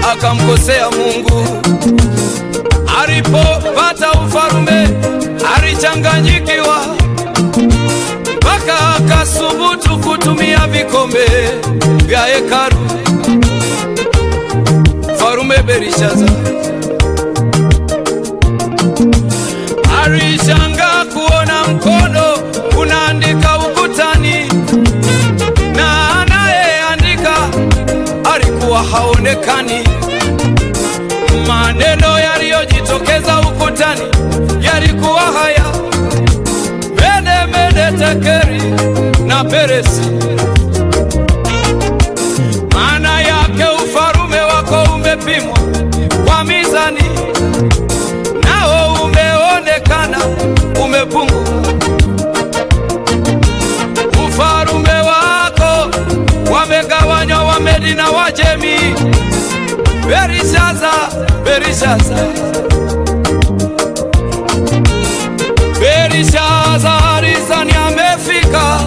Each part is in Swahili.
akamkosea Mungu. Alipopata ufalume alichanganyikiwa, mpaka akasubutu kutumia vikombe vya hekalu. Farume Berishaza alishangaa kuona mkono unaandika ukutani, na anayeandika alikuwa haonekani. Maneno yaliyojitokeza ukutani yalikuwa haya: mene mene tekeri na peresi. Maana yake ufalume wako umepimwa kwa mizani, nao umeonekana umepungua. Ufalume wako wamegawanywa Wamedi na Wajemi. Berishaza, Berishaza, Berishaza alizani amefika,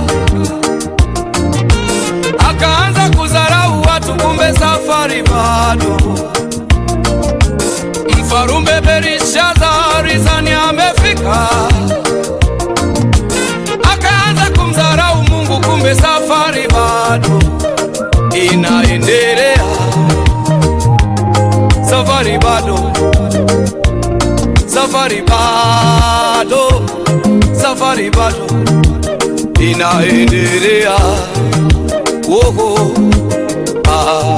akaanza kudharau watu, kumbe safari bado. Mfarume Berishaza alizani amefika, akaanza kumdharau Mungu, kumbe safari bado inaendelea safari bado, safari bado, safari bado inaendelea. Woho, ah.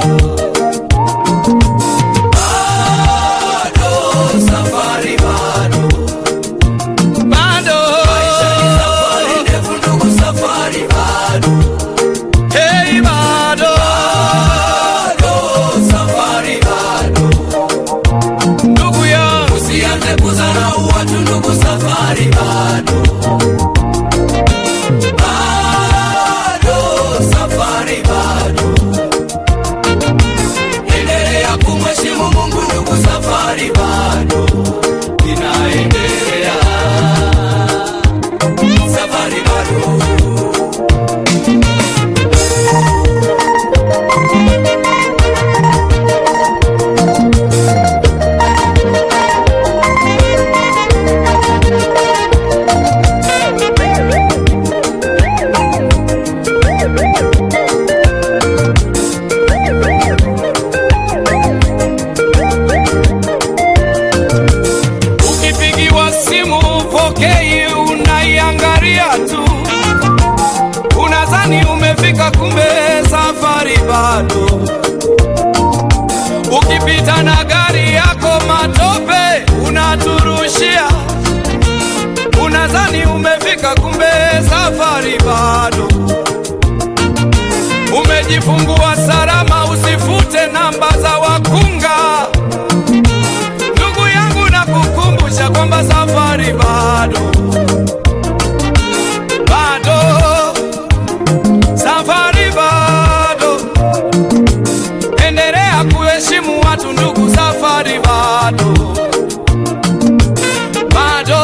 Bado, safari bado. Bado. Hey, bado. Ndugu yangu Usianze kudharau watu ndugu, safari bado. Bado, safari bado. Endelea kumheshimu Mungu ndugu, safari bado inaendelea. Safari bado. Ukipigiwa simu upokei, unaiangalia tu, unadhani umefika, kumbe safari bado. Ukipita na gari yako matope unaturushia, unadhani umefika, kumbe safari bado. Umejifungua salama, usifute namba za wakunga. Ndugu yangu nakukumbusha kwamba safari bado, bado, safari bado. Endelea kuheshimu watu ndugu, safari bado, bado,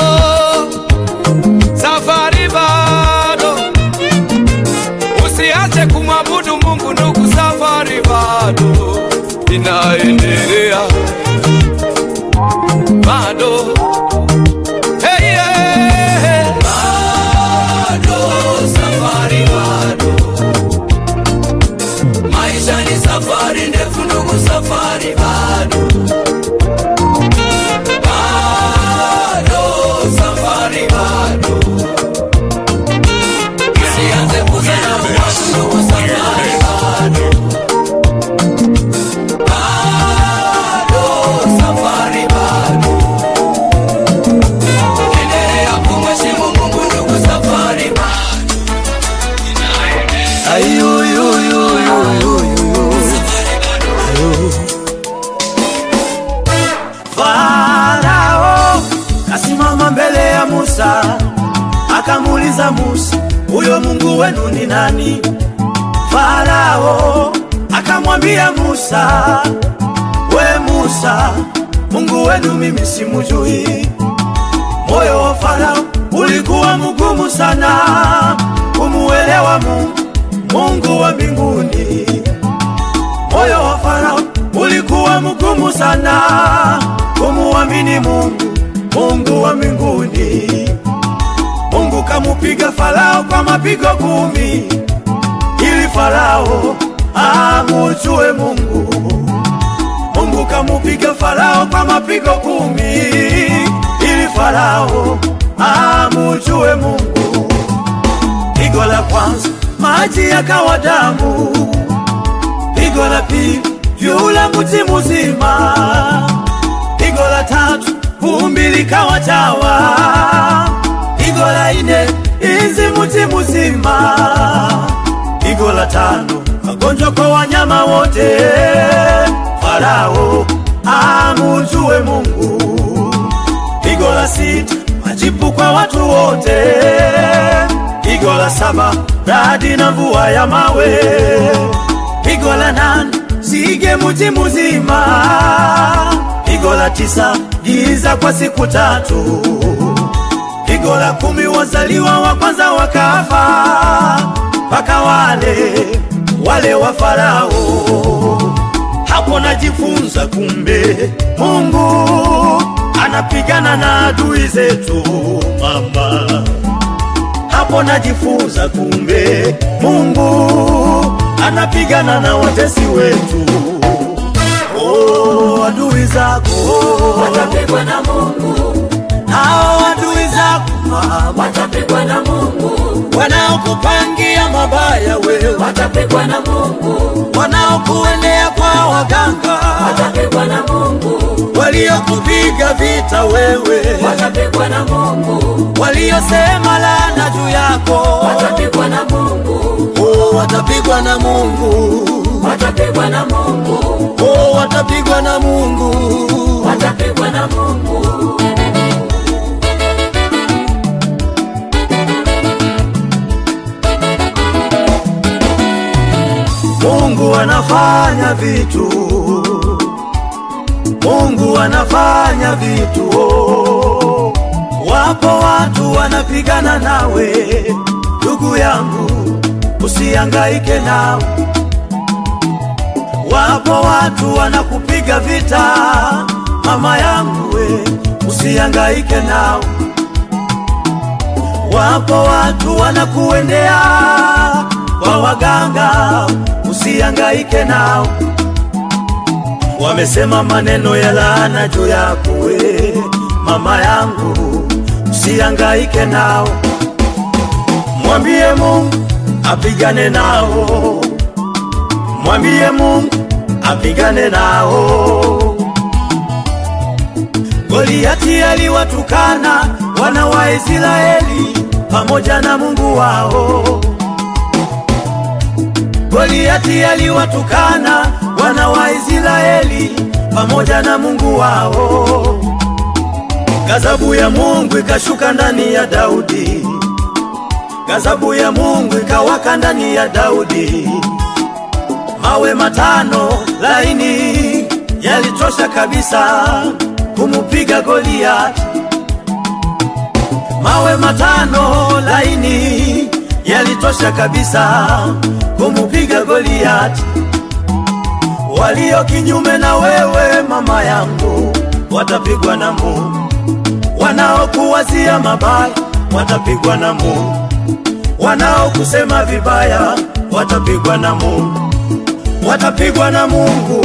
safari bado. Usiache kumwabudu Mungu ndugu, safari bado inaendelea bado hey, yeah. Bado, safari bado. Maisha ni safari ndefu ndugu, safari bado. Bado, safari bado. Usianze kudharau watu ndugu, safari bado. Bado, safari bado. Endelea kumheshimu Mungu ndugu, safari bado. Farao kasimama mbele ya Musa akamuuliza Musa, huyo Mungu wenu ni nani? Farao akamwambia Musa, we Musa, Mungu wenu mimi simujui. Moyo wa Farao ulikuwa mgumu sana kumuelewa Mungu, Mungu wa mbinguni. Moyo wa Farao ulikuwa mgumu vigumu sana kumuamini Mungu, Mungu wa mbinguni. Mungu kamupiga Farao kwa mapigo kumi ili Farao amujue Mungu. Mungu kamupiga Farao kwa mapigo kumi ili Farao amujue Mungu. Pigo la kwanza maji yakawa damu, pigo la pili yule mti mzima, pigo la tatu vumbi likawa chawa, pigo la nne izi mti mzima, pigo la tano magonjwa kwa wanyama wote. Farao amujue Mungu. Pigo la sita majipu kwa watu wote. Pigo la saba radi na mvua ya mawe. Pigo la nane sige mji mzima. Pigo la tisa giza kwa siku tatu. Pigo la kumi wazaliwa wa kwanza wakafa, mpaka wale wale wa Farao. Hapo najifunza kumbe Mungu anapigana na adui zetu mama. Hapo najifunza kumbe Mungu anapigana na watesi wetu. Oh, adui zako watapigwa na Mungu, hao adui zako mama, watapigwa na Mungu, wanaokupangia mabaya wewe, watapigwa na Mungu, wanaokuendea kwa waganga, watapigwa na Mungu, waliokupiga vita wewe, watapigwa na Mungu, waliosema laana juu yako, watapigwa na Mungu, oh, watapigwa na Mungu, watapigwa na Mungu, oh, watapigwa na Mungu. watapigwa na Mungu. Mungu anafanya vitu, Mungu anafanya vitu. Oh, wapo watu wanapigana nawe, ndugu yangu, usihangaike nao. Wapo watu wanakupiga vita, mama yangu, we usihangaike nao. Wapo watu wanakuendea kwa waganga, usihangaike nao. Wamesema maneno ya laana juu yako we, mama yangu, usihangaike nao. Mwambie Mungu apigane nao, mwambie Mungu apigane nao. Goliati aliwatukana wana wa Israeli pamoja na Mungu wao. Goliati aliwatukana wana wa Israeli pamoja na Mungu wao. Gazabu ya Mungu ikashuka ndani ya Daudi, gazabu ya Mungu ikawaka ndani ya Daudi. Mawe matano laini yalitosha kabisa kumupiga Goliati. Mawe matano laini yalitosha kabisa kumupiga Goliati. Walio kinyume na wewe mama yangu watapigwa na Mungu, wanaokuwazia mabaya watapigwa na Mungu, wanaokusema vibaya watapigwa na Mungu, watapigwa na Mungu.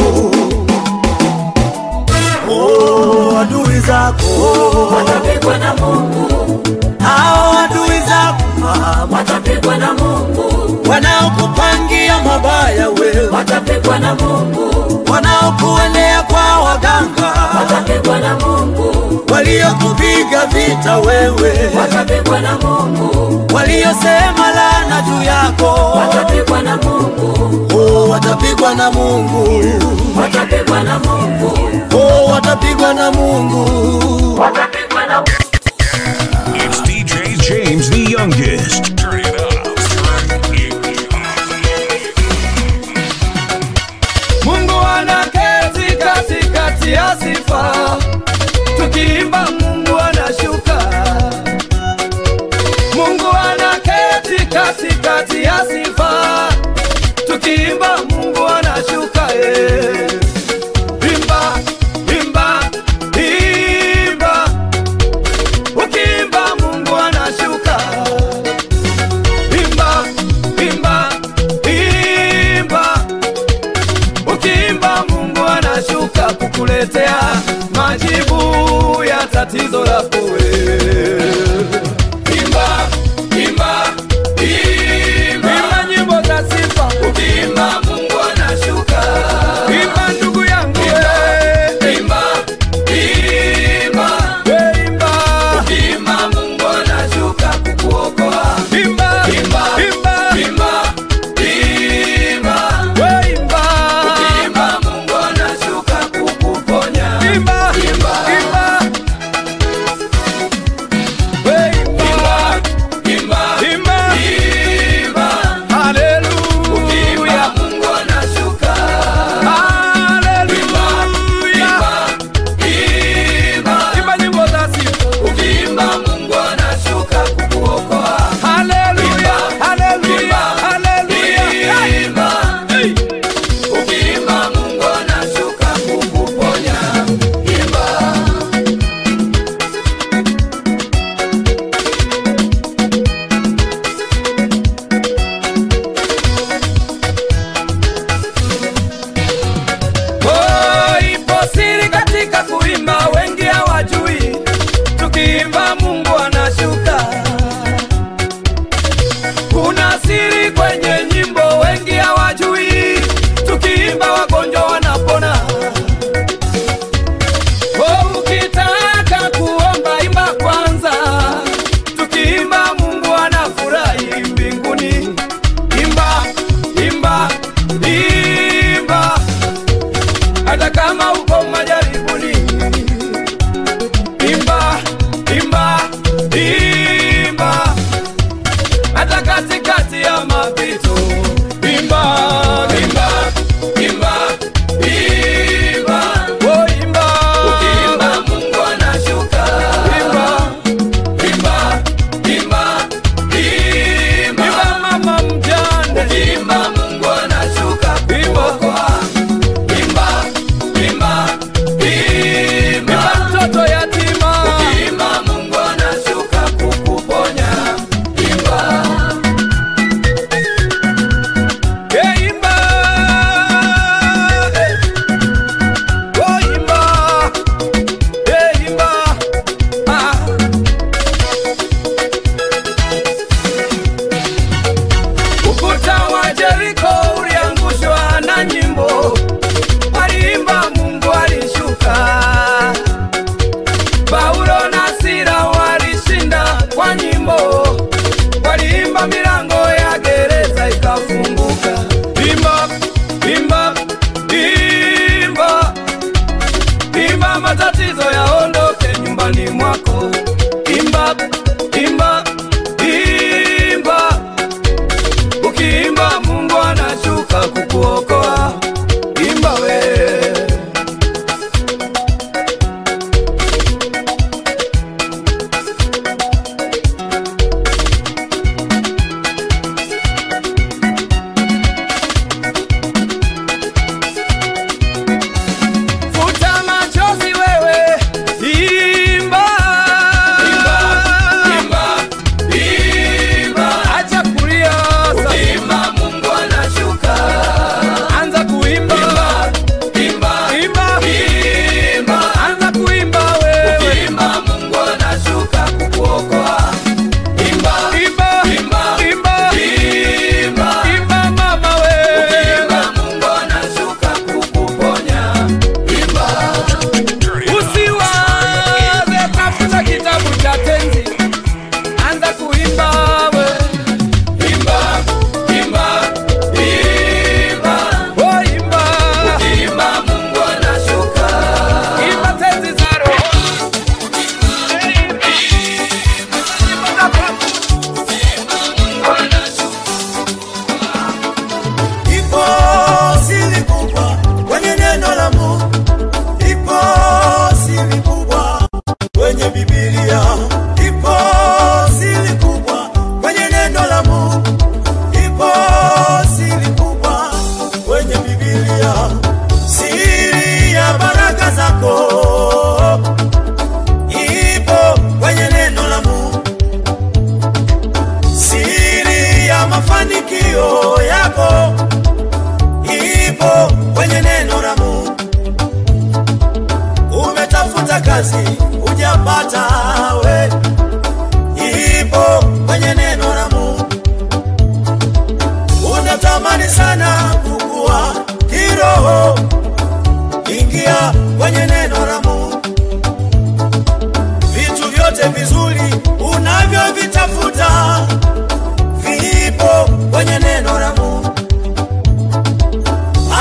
Oh, adui zako watapigwa na Mungu, hao adui zako mama, watapigwa na Mungu, wanaokupangia mabaya wewe, watapigwa na Mungu, wanaokuendea kwa waganga, watapigwa na Mungu, waliokupiga vita wewe, watapigwa na Mungu, waliosema laana juu yako, watapigwa na Mungu, oh, watapigwa na Mungu, watapigwa na Mungu, oh, watapigwa na Mungu. watapigwa na It's DJ James the youngest. Turn it up. Mungu anaketi katikati ya sifa, tukiimba Mungu anashuka. Mungu anaketi katikati ya sifa, tukiimba Mungu anashuka. Eh. Imba kukuletea majibu ya tatizo lako wewe. Imba, imba, imba, imba nyimbo za sifa. Ukimba Mungu anashuka. Imba ndugu yangu wewe. Imba, imba, we imba. Ukimba Mungu anashuka kukuokoa. Imba, imba, imba, imba, imba, we imba. Ukimba Mungu anashuka kukuponya. Imba, imba, imba. Ukimba Mungu anashuka kukuponya. Imba. Oh, ipo siri katika kuimba, wengi hawajui. Tukiimba Mungu anashuka. Kuna siri kwenye nyimbo, wengi hawajui. Tukiimba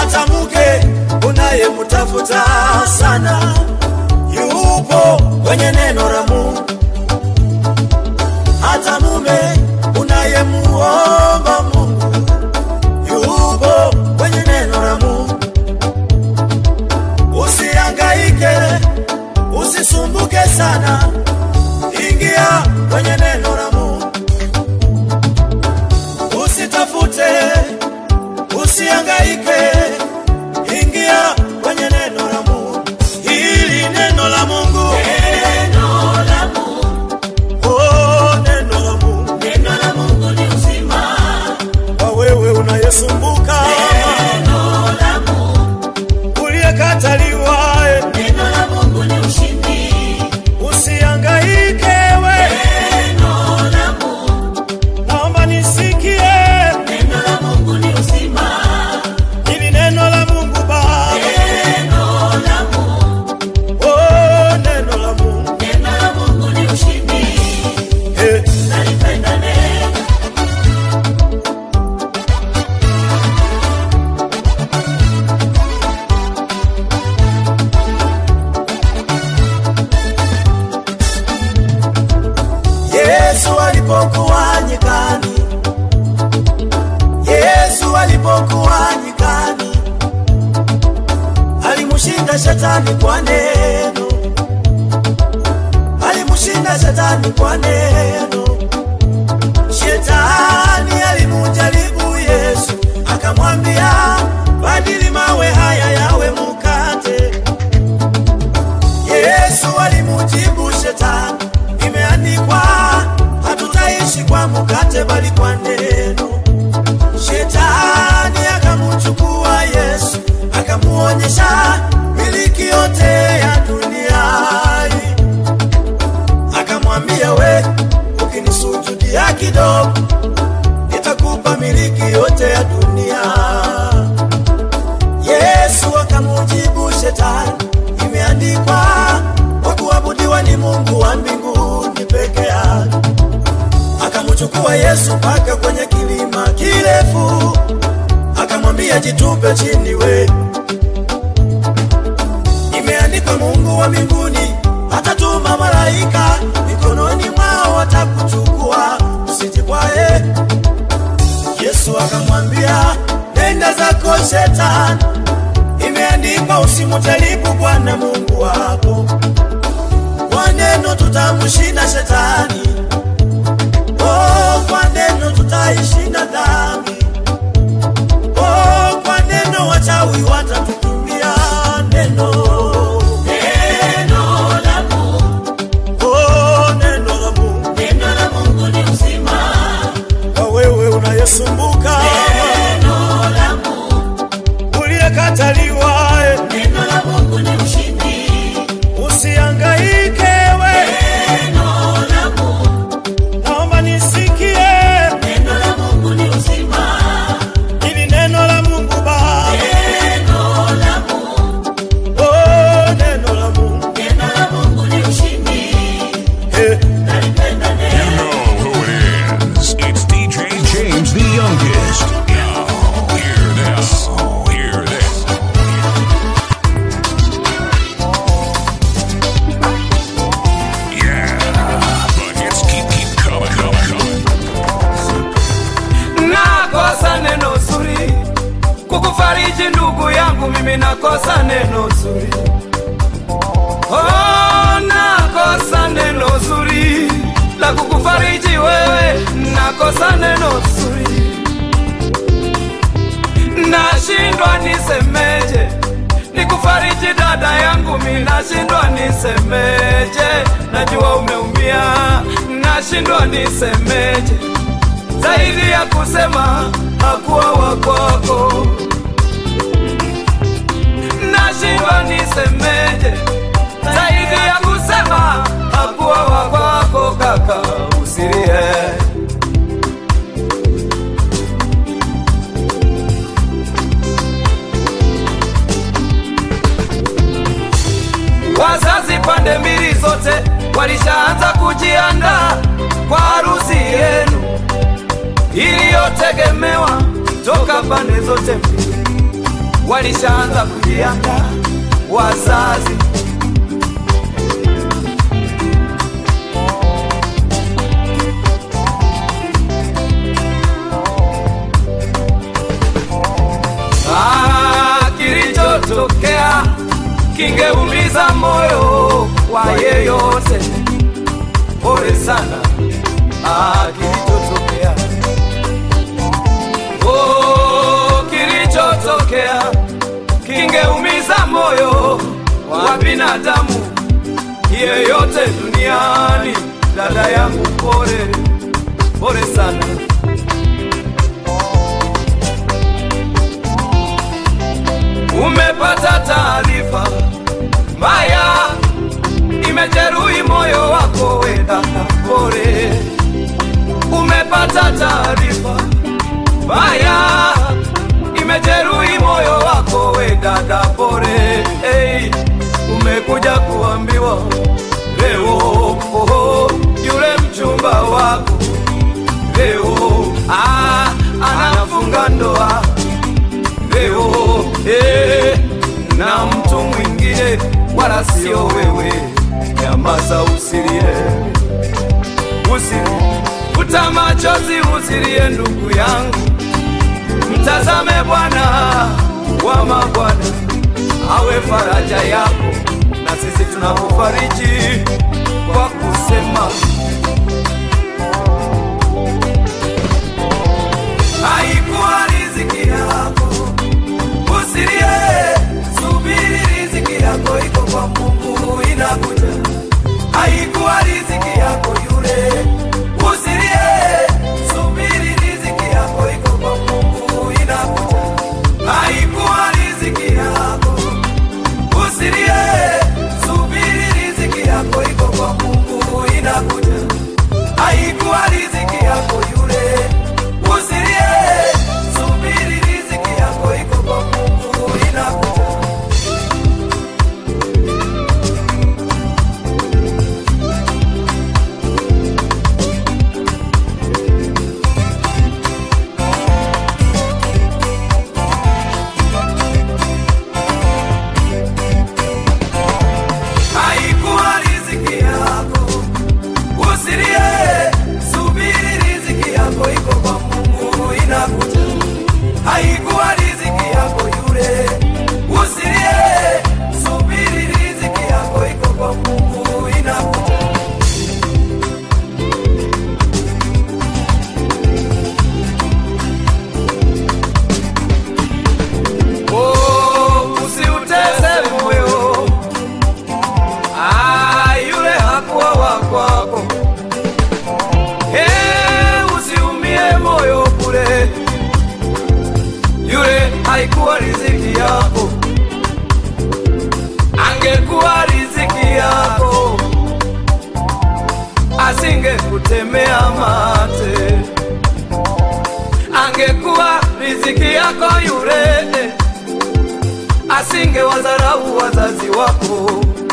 hata mke unayemtafuta sana yupo kwenye neno la Mungu, hata mume unayemuomba Mungu yupo kwenye neno la Mungu. Usihangaike, usisumbuke sana, ingia kwenye neno la Mungu. Usitafute, usihangaike, ingia kwenye neno la Mungu. Hili neno la Mungu, Neno la Mungu, oh, neno la Mungu neno la Mungu ni uzima. kwa wewe unayesumbuka, Neno la Mungu, uliyekataliwa, eh, neno la Mungu ni ushindi. usihangaike we, Neno la Mungu, naomba nisikie neno la Mungu ni uzima. hili neno la Mungu Baba, Neno la Mungu, oh, neno la Mungu neno la Mungu ni ushindi. eh. Nalipenda neno. Yesu alipokuwa nyikani, Yesu alipokuwa nyikani, alimshinda shetani kwa neno, alimshinda shetani kwa neno. Shetani alimujaribu Yesu, akamwambia badili mawe haya yawe mkate. Yesu alimujibu shetani, imeandikwa hatutaishi kwa mkate bali kwa neno. Shetani akamuchukua Yesu, akamuonyesha miliki yote ya dunia hii. akamwambia we, ukinisujudia kidogo, nitakupa miliki yote ya dunia. Yesu akamujibu shetani, imeandikwa kwa kuabudiwa ni Mungu wa mbinguni peke yake. Akamchukua Yesu mpaka kwenye kilima kirefu, akamwambia jitupe chini we, imeandikwa Mungu wa mbinguni atatuma malaika mikononi mwao watakuchukua, usijikwae. Yesu akamwambia nenda zako shetani, imeandikwa usimjaribu Bwana Mungu wako. Kwa neno tutamshinda shetani, oh, kwa neno tutaishinda dhambi, oh, kwa neno wachawi watatukimbia. Neno, Neno la Mungu, oh, neno la Mungu neno la Mungu ni uzima. kwa wewe unayesumbuka, Neno la Mungu, uliyekataliwa, eh, neno la Mungu ni ushindi. usihangaike we, Neno la Mungu, naomba nisikie neno la Mungu ni uzima. hili neno la Mungu Baba, Neno la Mungu, oh, neno la Mungu neno la Mungu ni ushindi. eh. Nalipenda You neno. know who it is. It's DJ James the youngest. Now, hear this. Hear this. Yeah, but hits keep keep coming, coming, coming. nakosa neno zuri kukufariji ndugu yangu mimi nakosa neno zuri oh, nakosa neno zuri la kukufariji wewe nakosa neno zuri nashindwa nisemeje nikufariji dada yangu mi nashindwa nisemeje najua umeumia nashindwa nisemeje zaidi ya kusema hakuwa wakwako. Nashindwa nisemeje zaidi ya kusema hakuwa wakwako. Kaka usilie, wazazi pande mbili zote walishaanza kujiandaa kwa harusi yenu iliyotegemewa toka pande zote mbili. walishaanza kujiandaa wazazi Ah, kilichotokea kingeumiza moyo wa yeyote. Pole sana, ah, kilichotokea oh, kilichotokea kingeumiza moyo wa binadamu yeyote duniani. Dada yangu, pole pole sana. umepata taarifa mbaya imejeruhi moyo wako, we dada, pole. Umepata taarifa mbaya imejeruhi moyo wako, we dada, pole. Hey, umekuja kuambiwa leo, oh, yule mchumba wako leo ah, anafunga ndoa leo eh, na mtu mwingine wala sio wewe. Nyamaza, usilie, usilie, futa machozi, usilie ndugu yangu, mtazame Bwana wa mabwana, awe faraja yako, na sisi tunakufariji kwa kusema haikuwa riziki yako Usilie, subiri riziki yako iko kwa Mungu inakuja. Haikuwa riziki yako yule. Usilie, subiri riziki yako iko kwa Mungu inakuja. Haikuwa riziki yako. Usilie, subiri riziki yako iko kwa Mungu inakuja. Haikuwa riziki yako yule. Usilie, subiri riziki yako iko kwa Mungu inakuja. Haikuwa riziki yako, usilie, subiri riziki yako iko kwa Mungu inakuja. Haikuwa riziki yako yule, usilie, subiri riziki yako iko kwa Mungu inakuja. Oh, usiutese moyo Ah, yule hakuwa wa kwako. Hey, usiumie moyo bure, yule haikuwa riziki yako. Angekuwa riziki yako, asingekutemea mate. Angekuwa riziki yako yule, asingewadharau wazazi wako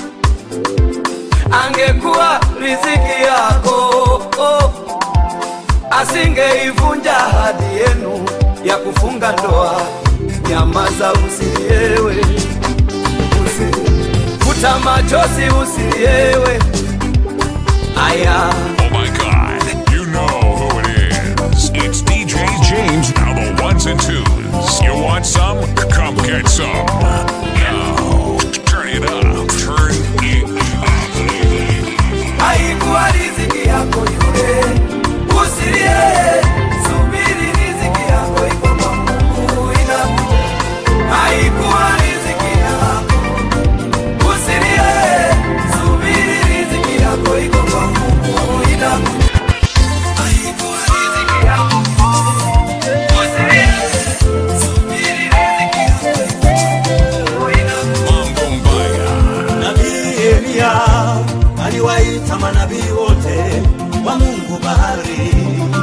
angekuwa riziki yako oh, asingeivunja ahadi yenu ya kufunga ndoa. Nyamaza, usiliewe, usi futa machozi, usiliewe. Aya, Oh my god, you know who it is. It's DJ James, now the ones and twos. You want some? Come get some. Now, turn it up. Turn it up. haikuwa riziki yako yule, usilie, subiri riziki yako iko kwa Mungu inakuja. Haikuwa riziki yako, usilie, subiri riziki yako iko kwa Mungu inakuja. Haikuwa riziki yako, usilie, subiri riziki yako iko kwa Mungu inakuja. Mambo mbaya. Nabii Eliya aliwaita manabii wote wa Mungu bahari.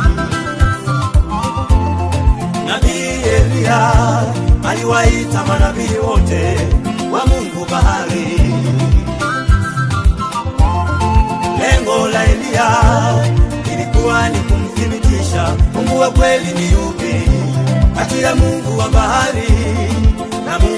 Nabii Eliya aliwaita manabii wote wa Mungu bahari. Lengo la Eliya ilikuwa ni kumthibitisha Mungu wa kweli ni yupi kati ya Mungu wa bahari na Mungu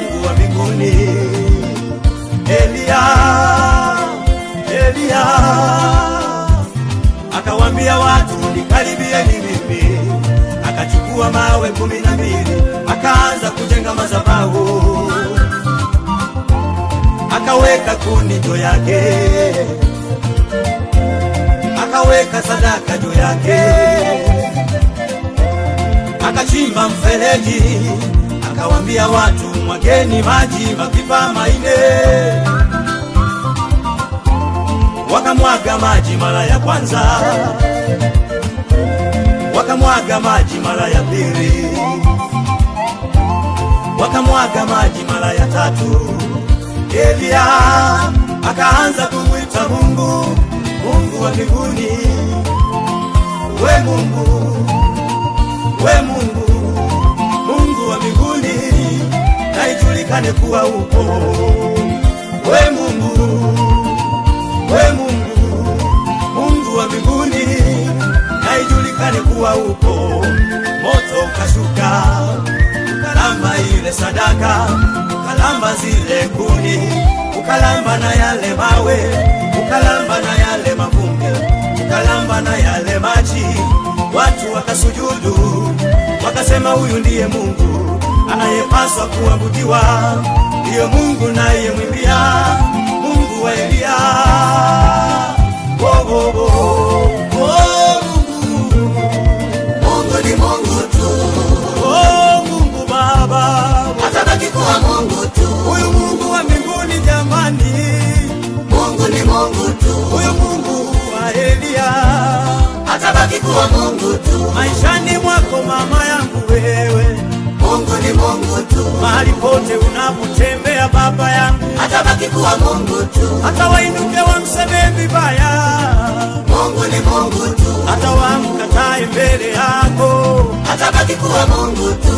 mawe kumi na mbili akaanza kujenga madhabahu akaweka kuni juu yake akaweka sadaka juu yake akachimba mfereji akawambia watu mwageni maji mapipa maine wakamwaga maji mara ya kwanza wakamwaga maji mara ya pili wakamwaga maji mara ya tatu Elia akaanza kumwita Mungu, Mungu wa mbinguni, we Mungu, we Mungu, Mungu wa mbinguni, na ijulikane kuwa upo. We Mungu, we Mungu, Mungu wa mbinguni, na ijulikane kuwa upo. Moto ukashuka ukalamba ile sadaka, ukalamba zile kuni, ukalamba na yale mawe, ukalamba na yale mavumbi, ukalamba na yale maji. Watu wakasujudu, wakasema huyu ndiye Mungu anayepaswa kuabudiwa, ndiyo Mungu naye mwimbia, Mungu wa Eliya. Oh, oh, oh. Oh, Mungu. Mungu ni Mungu tu, Oh, Mungu Baba, atabaki kuwa Mungu tu. huyu Mungu wa mbinguni jamani, Mungu ni Mungu tu, huyu Mungu wa Eliya, atabaki kuwa Mungu tu. maishani mwako mama yangu wewe, Mungu ni Mungu tu, mahali pote unapotembea baba yangu, atabaki kuwa Mungu tu. hata wainuke wamsemee vibaya, Mungu ni Mungu tu, hata wamkatae mbele yako, atabaki kuwa Mungu tu.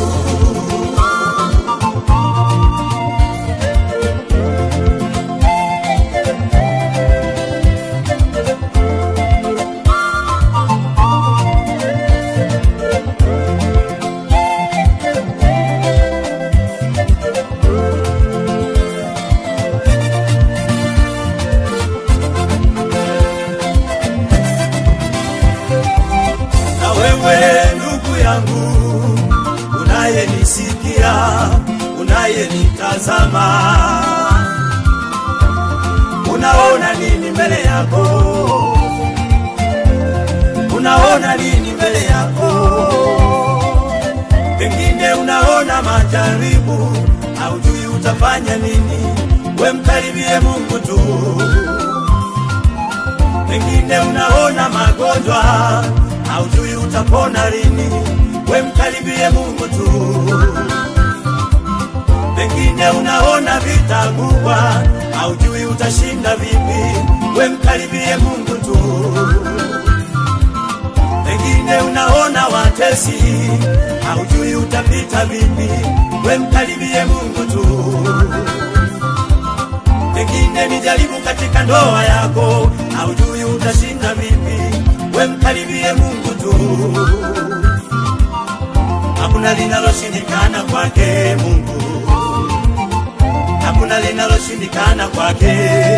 na wewe ndugu yangu unayenisikia, unayenitazama, unaona nini mbele yako? Unaona nini mbele yako? Pengine unaona majaribu, haujui utafanya nini. We mkaribie Mungu tu pengine unaona magonjwa, haujui utapona lini. We mkaribie Mungu tu. Pengine unaona vita kubwa, haujui utashinda vipi. We mkaribie Mungu tu. Pengine unaona watesi, haujui utapita vipi. We mkaribie Mungu tu pengine ni jaribu katika ndoa yako, haujui utashinda vipi. We mkaribie Mungu tu, hakuna linaloshindikana kwake Mungu, hakuna linaloshindikana kwake,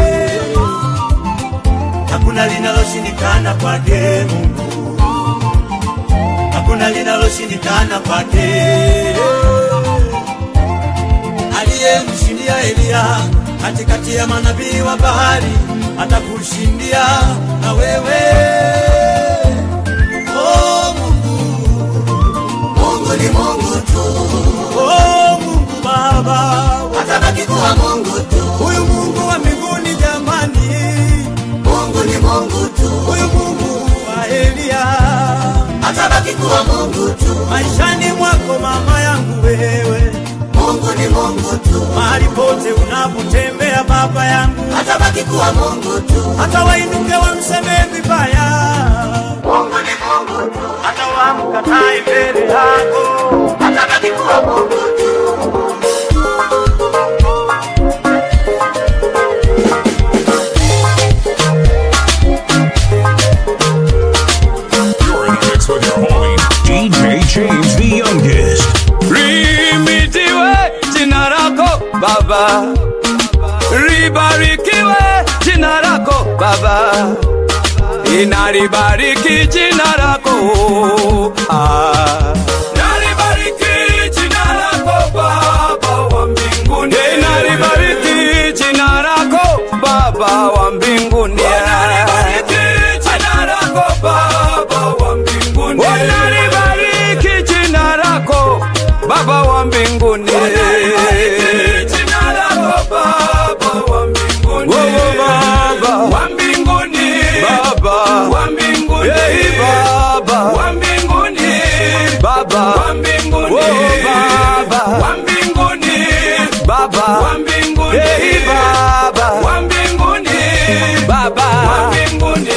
hakuna linaloshindikana kwake Mungu, hakuna linaloshindikana kwake aliyemshindia Eliya katikati ya manabii wa bahari atakushindia na wewe. Oh Mungu, Mungu ni Mungu tu, oh Mungu Baba, atabaki kuwa Mungu tu. huyu Mungu wa mbinguni jamani, Mungu ni Mungu tu, huyu Mungu wa Eliya, atabaki kuwa Mungu tu. maishani mwako mama yangu wewe, Mungu ni Mungu tu, mahali pote unapotembea baba yangu, atabaki kuwa Mungu tu. hata wainuke wamsemee vibaya Mungu ni Mungu tu, hata wamkatae mbele yako. atabaki kuwa Mungu tu. You're in the mix with your homie, DJ James the youngest. Limitiwe jina lako Baba, libarikiwe jina lako Baba, inalibariki jina lako ah. Nalibariki nalibariki jina lako Baba wa mbinguni, nalibariki jina lako Baba wa mbinguni, nalibariki jina lako Baba wa mbinguni, nalibariki jina lako Baba wa mbinguni, nalibariki jina lako Baba wa mbinguni, Baba wa mbinguni, Baba wa mbinguni, hey, Baba wa mbinguni, Baba wa mbinguni, oh, Baba wa mbinguni, Baba wa mbinguni, hey, Baba wa mbinguni, Baba wa mbinguni.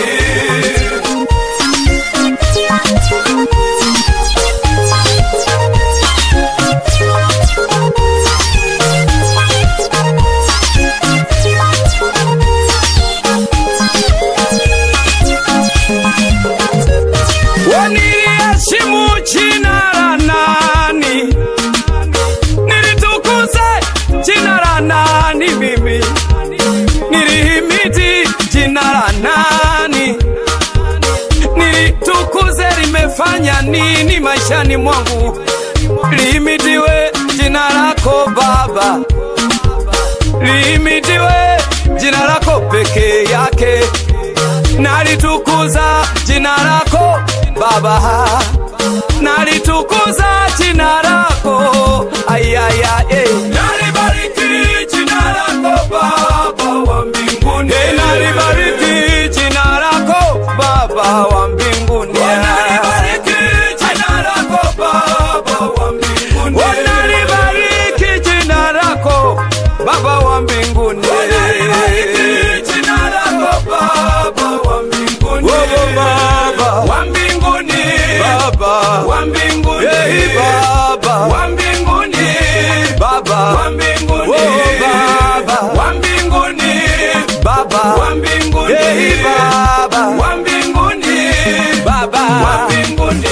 Waniliheshimu jina la nani? Nilitukuze jina la nani? Mimi nilihimidi jina la nani? Nilitukuze limefanya nini maishani mwangu? Lihimidiwe jina lako Baba, lihimidiwe jina lako peke yake nalitukuza jina lako Baba, nalitukuza jina lako ayaya, eh. nalibariki jina lako Baba wa mbinguni, eh, nalibariki jina lako Baba wa mbinguni, eh, nalibariki jina lako Baba wa mbinguni, eh, nalibariki jina lako Baba wa mbinguni, eh, nalibariki jina lako Baba wa mbinguni, oh, Baba wa mbinguni, Baba wa mbinguni, hey, Baba wa mbinguni, Baba wa mbinguni, oh, Baba wa mbinguni, Baba wa mbinguni, hey, Baba wa mbinguni, Baba wa mbinguni.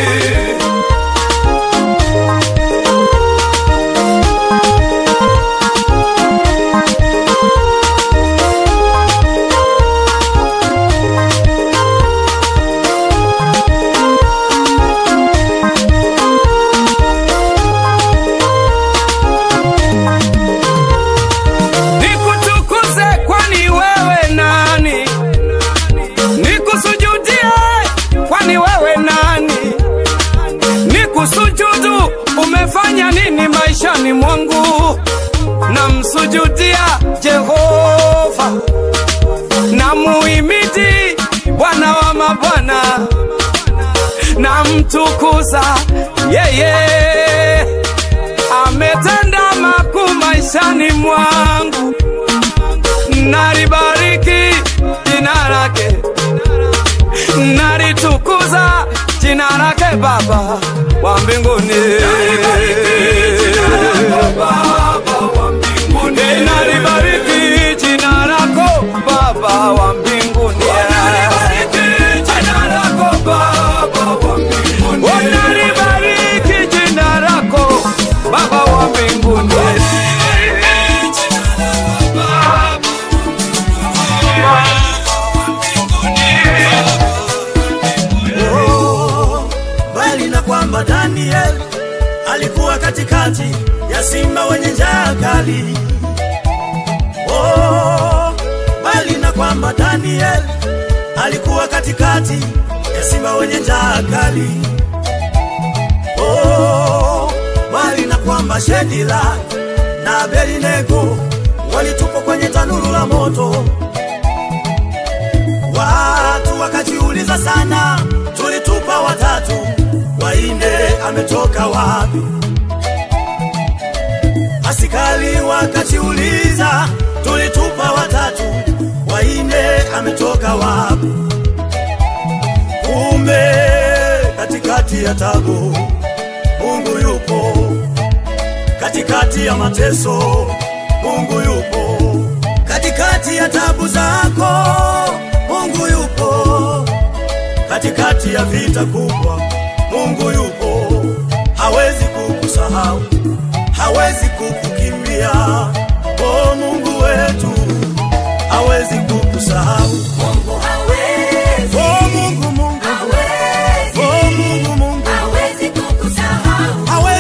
Nikutukuze kwani wewe nani? Nikusujudie kwani wewe nani? Nikusujudu umefanya nini maishani mwangu? Namsujudia Jehova, namuhimidi Bwana wa mabwana, namtukuza yeye ametenda makuu maishani mwangu, nalibariki jina lake, nalitukuza jina lake Baba wa mbinguni, Eh, nalibariki jina lako Baba wa mbinguni, Oh, nalibariki jina lako Baba wa mbinguni. Oh, bali na kwamba Daniel alikuwa katikati ya simba wenye njaa kali. Oh, bali na kwamba Daniel alikuwa katikati ya simba wenye njaa kali. Oh, bali na kwamba Shedila na Abednego walitupwa kwenye tanuru la moto. Watu wakajiuliza sana, tulitupa watatu, waine ametoka wapi? Askari wakajiuliza, tulitupa watatu, waine ametoka wapi? Kumbe katikati ya tabu Mungu yupo, katikati ya mateso Mungu yupo, katikati ya tabu zako Mungu yupo, katikati ya vita kubwa Mungu yupo, hawezi kukusahau, hawezi kukukimbia. Oh, Mungu wetu hawezi kukusahau. Mungu hawezi, Oh, Mungu, Mungu, hawezi, oh, Mungu, Mungu hawezi kukusahau. hawezi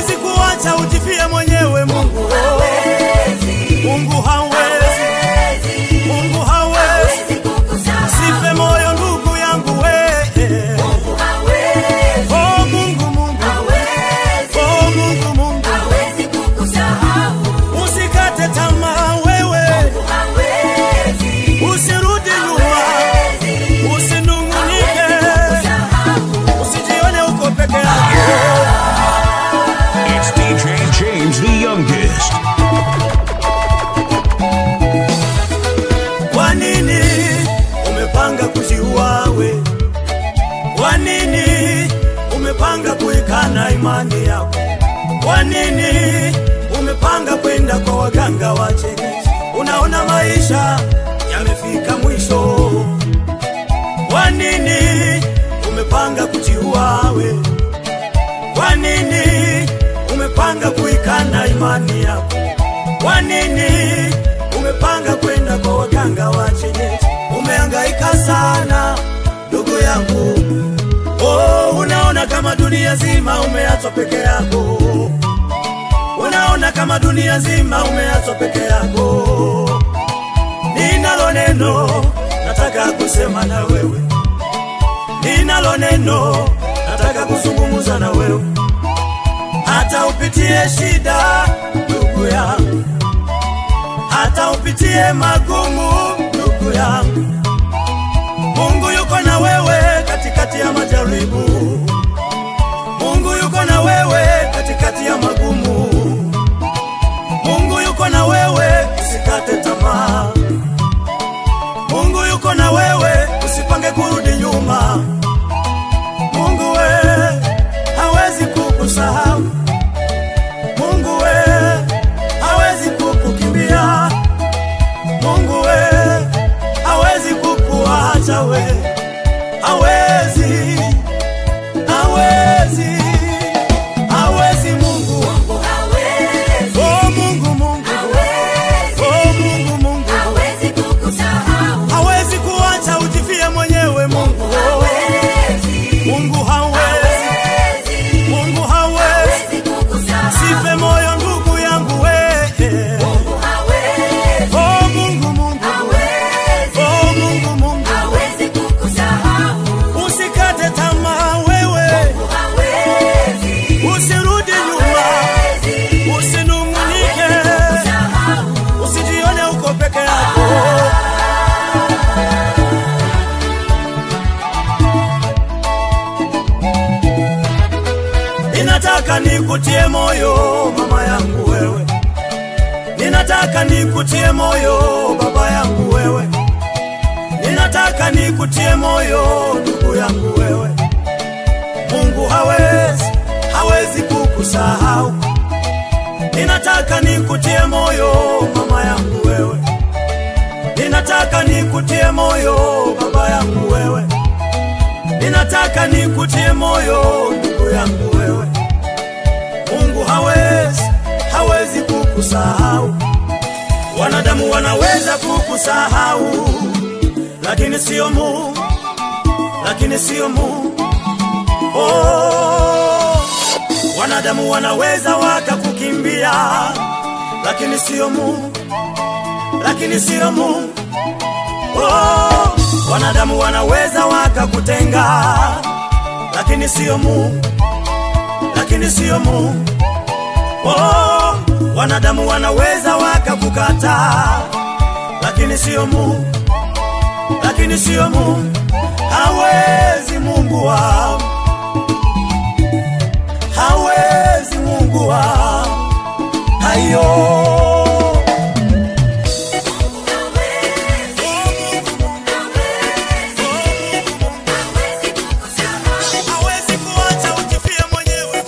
Kwa nini umepanga kwenda kwa waganga wa kienyeji? Unaona maisha yamefika mwisho. Kwa nini umepanga kujiua we? Kwa nini umepanga kuikana imani yako? Kwa nini umepanga kwenda kwa waganga wa kienyeji? Umehangaika sana ndugu yangu, oh, unaona kama dunia zima umeachwa peke yako, unaona kama dunia zima umeachwa peke yako. Ninalo neno nataka kusema na wewe, ninalo neno nataka kuzungumza na wewe, hata upitie shida ndugu yangu, hata upitie magumu ndugu yangu, Mungu yuko na wewe katikati ya majaribu. Mungu yuko na wewe katikati ya magumu. Mungu yuko na wewe, usikate tamaa. Mungu yuko na wewe, usipange kurudi nyuma. Mungu we hawezi kukusahau. Mungu we hawezi kukukimbia. Mungu we hawezi kukuacha we, hawezi, hawezi, hawezi Mungu. Oh Mungu, Mungu, oh Mungu, Mungu, hawezi kuacha ujifie mwenyewe Mungu. Oh, Mungu hawezi, Mungu hawezi, sife moyo ndugu yangu we. Oh Mungu, Mungu, oh Mungu, Mungu, usikate tamaa wewe, usirudi nyuma, usinung'unike, usijione uko peke yako. Ninataka nikutie moyo mama yangu wewe, ninataka nikutie moyo baba yangu wewe, ninataka nikutie moyo ndugu yangu wewe. Mungu hawezi, hawezi kukusahau. Ninataka nikutie moyo mama yangu wewe, ninataka nikutie moyo baba yangu wewe, ninataka nikutie moyo ndugu yangu wewe. Mungu hawezi, hawezi kukusahau. Wanadamu wanaweza kukusahau, lakini sio Mungu, lakini sio Mungu. Oh, wanadamu wanaweza wakakukimbia, lakini sio Mungu, lakini sio Mungu. Oh, wanadamu wanaweza wakakutenga, lakini sio Mungu, lakini sio Mungu. Oh, wanadamu wanaweza wakakukata, lakini sio Mungu, lakini sio Mungu. Hawezi Mungu wangu, hawezi Mungu wangu, hayo hawezi kuacha ujifie mwenyewe.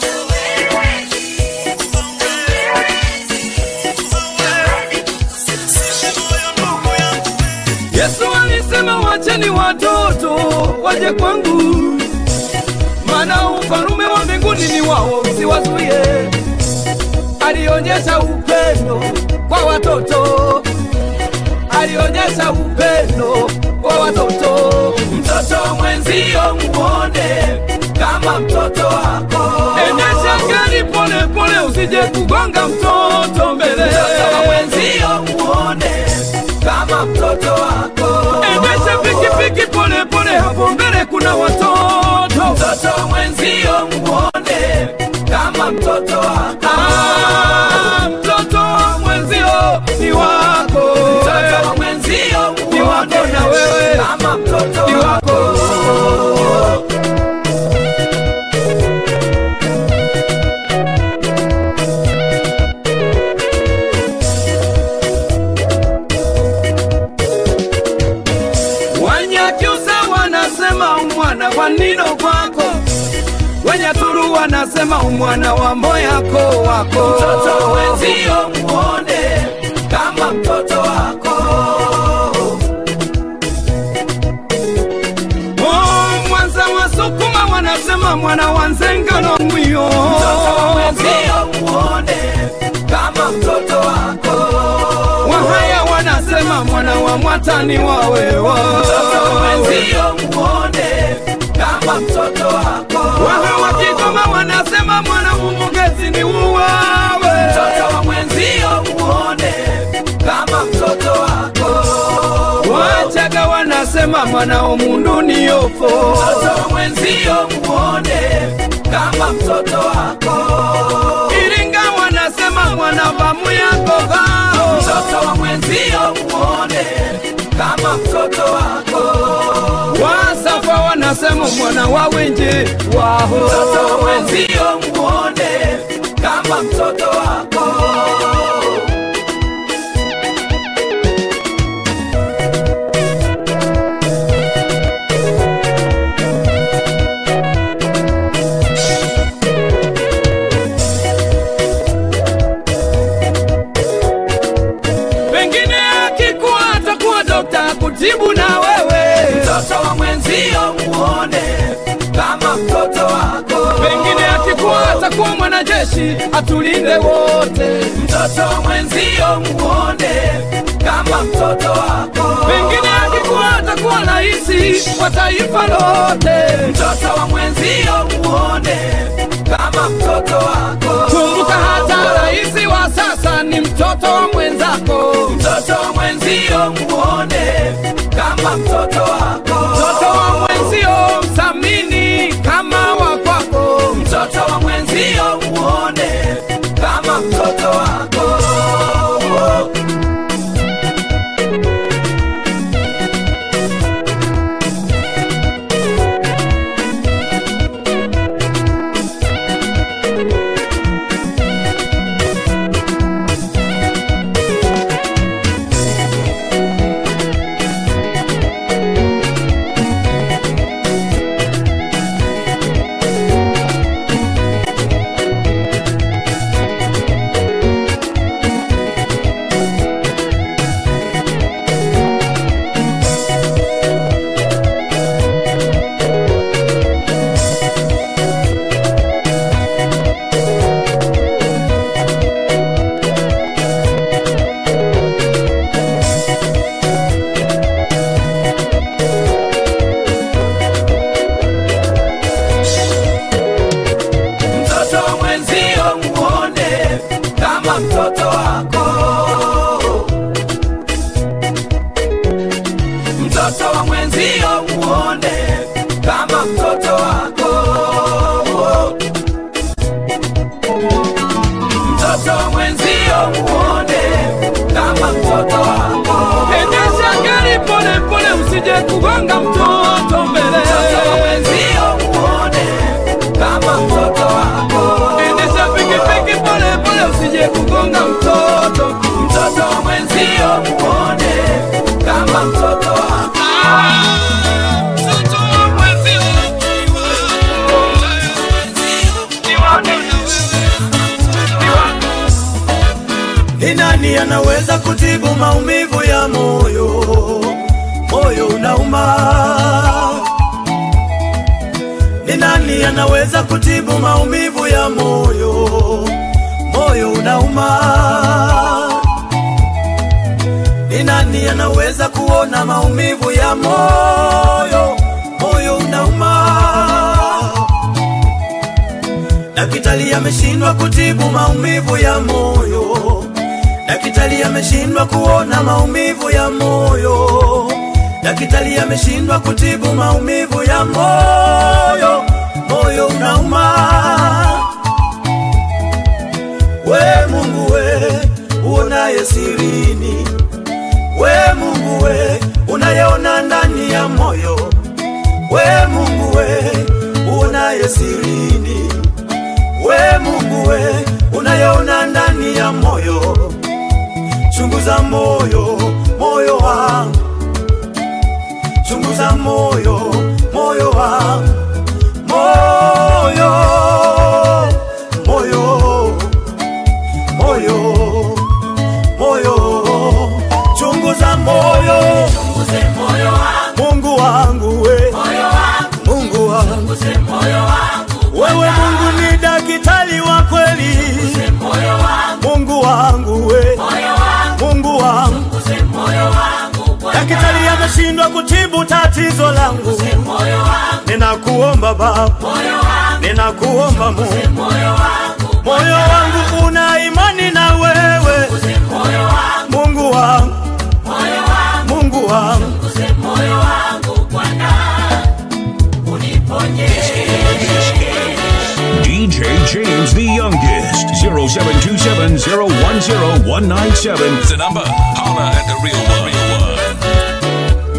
Sife moyo ndugu yangu. Yesu alisema wacheni watoto waje kwangu, maana ufalume wa mbinguni ni wao, msiwazuie. Alionyesha upendo kwa watoto, alionyesha upendo kwa watoto. Mtoto mwenzio muone kama mtoto wako, endesha gari pole pole, usije kugonga mtoto mbele. Mtoto mwenzio muone kama mtoto wako, endesha pikipiki pole pole, hapo mbele kuna watoto. Mtoto mwenzio muone kama mtoto wako, ah, mtoto mwenzio ni wako, mtoto mwenzio ni wako na wewe kama mtoto ni wako. Wanyakyusa wanasema umwana kwa nino kwako, wenye turu wanasema umwana wa moyako wako mtoto mwenzio muone kama mtoto wako Oh, Mwanza wasukuma wanasema mwana wa nzengano mwiyo mtoto mwenzio muone kama mtoto wako wahaya wanasema mwana wa mwatani wawewa mtoto mwenzio muone kama mtoto wako waha wa Kigoma wanasema mwana umugezi ni uwawe mtoto wa mwenzio muone kama mtoto wako wachaga wanasema mwana omundu ni yofo mtoto wa mwenzio muone kama mtoto wako iringa wanasema mwana bamu yako gao mtoto wa mwenzio muone kama mtoto wako wasafa wanasema mwana wa wenje waho mtoto wa mwenzio muone kama mtoto wako pengine akikuwa atakuwa dokta kutibu na wewe mtoto wa mwenzio muone kama mtoto wako pengine akikuwa atakuwa mwanajeshi atulinde wote mtoto wa mwenzio muone kama mtoto wako pengine akikuwa atakuwa raisi wa taifa lote mtoto wa mwenzio muone kama mtoto wako kumbuka hata raisi wa sasa ni mtoto wa mwenzako mtoto wa mwenzio muone kama mtoto wako mtoto wa mwenzio mthamini kama wa kwako mtoto wa mwenzio muone kama mtoto wako mtoto wa mwenzio muone kama mtoto wako mtoto wa mwenzio muone kama mtoto wako mtoto wa mwenzio muone kama mtoto wako endesha gari pole pole usije kugonga mtoto mbele mtoto wa mwenzio muone kama mtoto wako endesha pikipiki pole pole usije kugonga mtoto mtoto wa mwenzio muone kama mtoto wako mtoto wa mwenzio Ni nani anaweza kutibu maumivu ya moyo? Moyo unauma. Ni nani anaweza kutibu maumivu ya moyo? Moyo unauma. Ni nani anaweza kuona maumivu ya moyo? Moyo unauma. Daktari ameshindwa kutibu maumivu ya moyo. Daktari ameshindwa kuona maumivu ya moyo. Daktari ameshindwa kutibu maumivu ya moyo. Moyo unauma. We Mungu we uonaye sirini, we Mungu we unayeona ndani ya moyo, we Mungu we uonaye sirini we Mungu we unayeona ndani ya moyo, chunguza moyo, moyo wangu, chunguza moyo, moyo wangu, moyo tatizo langu, ninakuomba Baba, ninakuomba Mungu, moyo wangu una imani na wewe, Mungu wangu, Mungu wangu, DJ James the youngest. 0727 010 197. The number. Holla at the real one. Real one.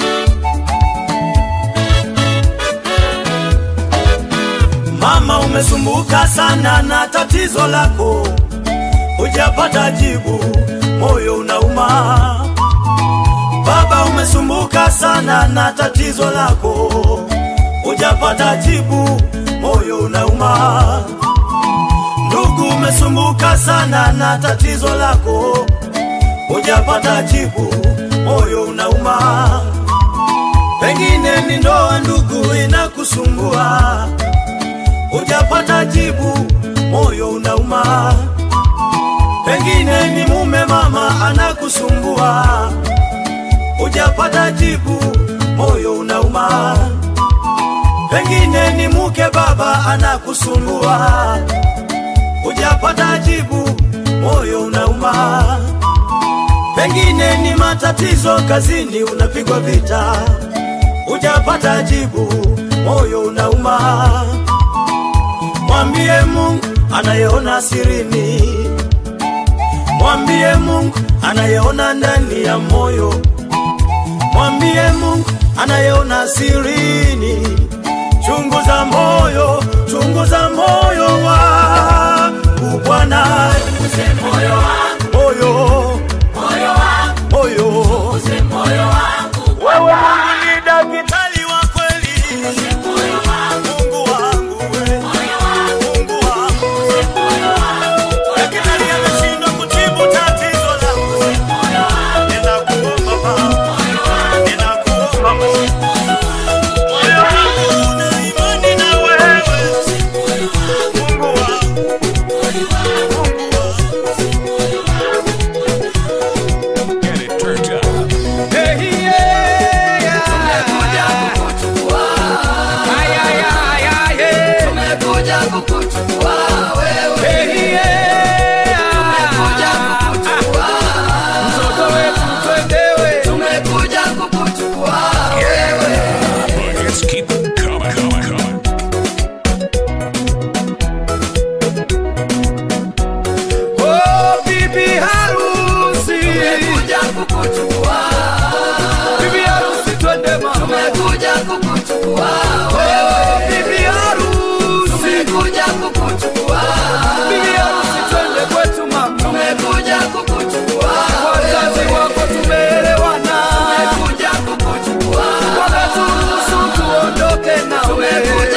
Mama, umesumbuka sana na tatizo lako, hujapata jibu, moyo unauma. Baba, umesumbuka sana na tatizo lako, hujapata jibu, moyo unauma. Ndugu, umesumbuka sana na tatizo lako, hujapata jibu, moyo unauma. Pengine ni ndoa, ndugu, inakusumbua hujapata jibu, moyo unauma. Pengine ni mume mama anakusumbua, hujapata jibu, moyo unauma. Pengine ni mke baba anakusumbua, hujapata jibu, moyo unauma. Pengine ni matatizo kazini, unapigwa vita, hujapata jibu, moyo unauma. Mwambie Mungu anayeona sirini, mwambie Mungu anayeona ndani ya moyo, mwambie Mungu anayeona sirini. Chunguza moyo, chunguza moyo wangu Bwana, moyo, moyo, wewe Mungu ni daktari wa kweli, Mungu wangu wewe. Mungu wangu. Daktari ameshindwa kutibu tatizo langu. Ninakuomba Baba. Ninakuomba Mungu. Moyo wangu una imani na wewe. Mungu wangu. Mungu wangu. Get it turned up. Hey, yeah, yeah. Ay, ay, ay, ay, yeah. Hey, yeah. Mtoto wetu twendewe. Buckets keep coming, coming, coming. Oh, bibi harusi. Bibi harusi twende mama. Oh, bibi harusi. Bibi harusi twende kwetu mama. Wazazi wako tumeelewana. Wakaturuhusu tuondoke nawe.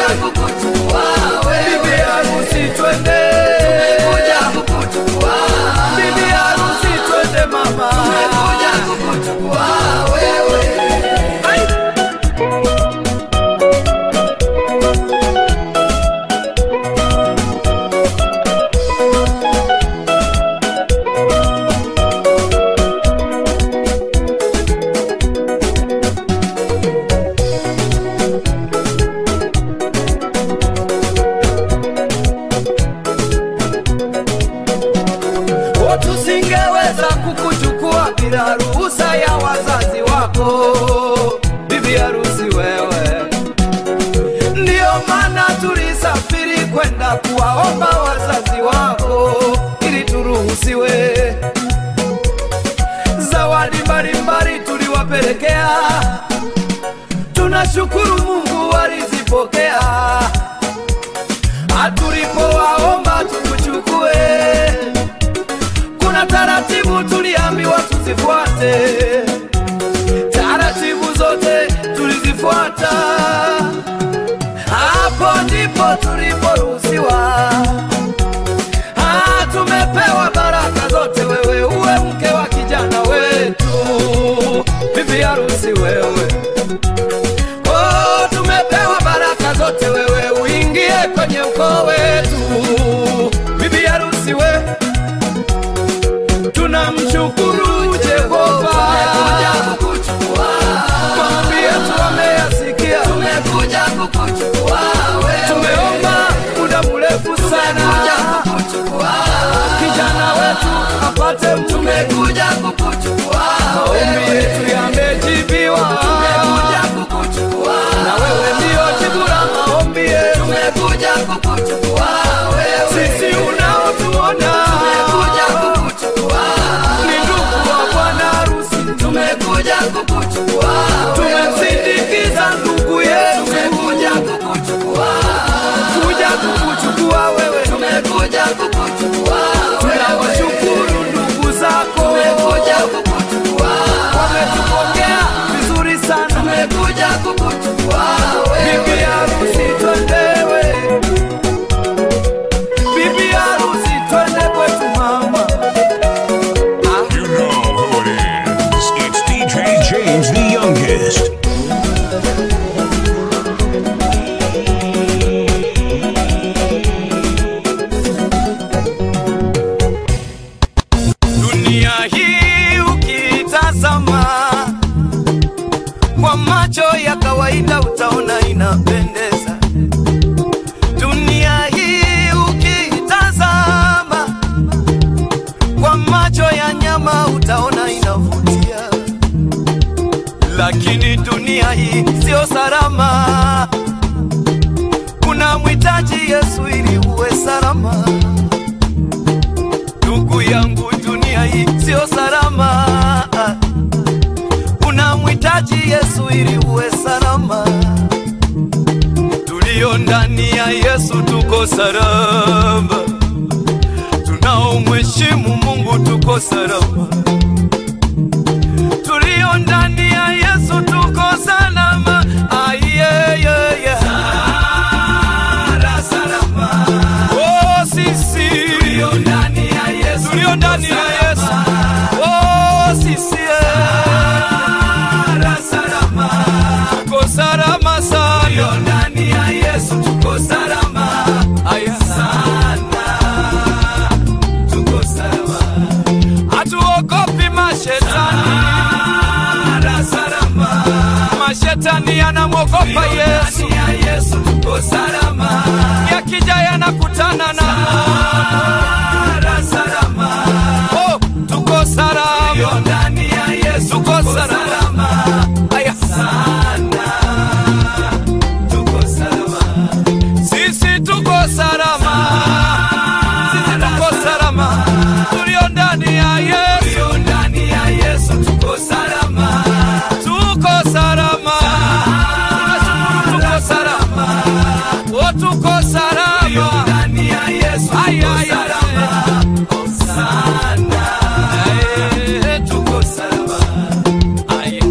Bibi harusi twende. Bibi harusi twende mama. Ai. O, tusingeweza kukuchukua bila ruhusa ya wazazi wako, bibi harusi wewe. Ndiyo maana tulisafiri kwenda kuwaomba wazazi wako ili turuhusiwe. Zawadi mbalimbali tuliwapelekea, tunashukuru Mungu walizipokea. Hatulipowaomba tukuchukue kuna taratibu tuliambiwa tuzifuate, taratibu zote tulizifuata. Hapo ndipo tuliporuhusiwa. Ah, tumepewa baraka zote, wewe uwe mke wa kijana wetu, bibi harusi wewe. Oh, tumepewa baraka zote, wewe uingie kwenye ukoo wetu, bibi harusi wewe tunamshukuru Jehova kwa maombi yetu kukuchukua wewe. tumeomba muda mrefu sana Tumekuja kukuchukua kijana wetu apate mume Tumekuja kukuchukua maombi wewe. yetu yamejibiwa Tumekuja kukuchukua na wewe ndio jibu la maombi yetu Tumekuja kukuchukua wewe. sisi unaotuona Tumekuja kukuchukua ni ndugu wa bwana harusi Tumekuja kukuchukua wewe. tumemsindikiza ndugu yetu Tumekuja kukuchukua kuja kukuchukua wewe Tumekuja kukuchukua wewe. tunawashukuru ndugu zako Tumekuja kukuchukua wametupokea vizuri sana Tumekuja kukuchukua bibi wewe. harusi twendewe bibi harusi twende kwetu mama You know who it is. It's DJ James the youngest. dunia hii ukitazama kwa macho ya kawaida utaona inapendeza dunia hii ukitazama kwa macho ya nyama utaona inavutia lakini dunia hii sio salama kuna mhitaji yesu ili uwe salama ndugu yangu, dunia hii sio salama. Unamhitaji Yesu ili uwe salama. Tulio ndani ya Yesu tuko salama, tunaomheshimu Mungu tuko salama. Tulio ndani ya Yesu tuko salama. Ayeyeye. Sala, salama. Oh, sisi tulio ndani ya Yesu, tulio ndani ya Yesu. Oh, sisi Sala, salama. Tuko salama sana. Tulio ndani ya Yesu tuko salama. Aya sana. Tuko salama. Hatuogopi mashetani. Sala, salama. Mashetani yanamwogopa Yesu. Ya Yesu tuko salama. Yakija yanakutana na Sala, salama. Oh, tuko salama. Ndani ya Yesu tuko salama. Aya sana. Tuko salama. Sisi tuko salama. Sisi tuko salama. Tulio ndani ya Yesu. Tulio ndani ya Yesu tuko salama. Tuko salama. Tunashukuru tuko salama. Oh, tuko salama. Tulio ndani ya Yesu tuko salama. Sana. Eh, tuko salama. Aya.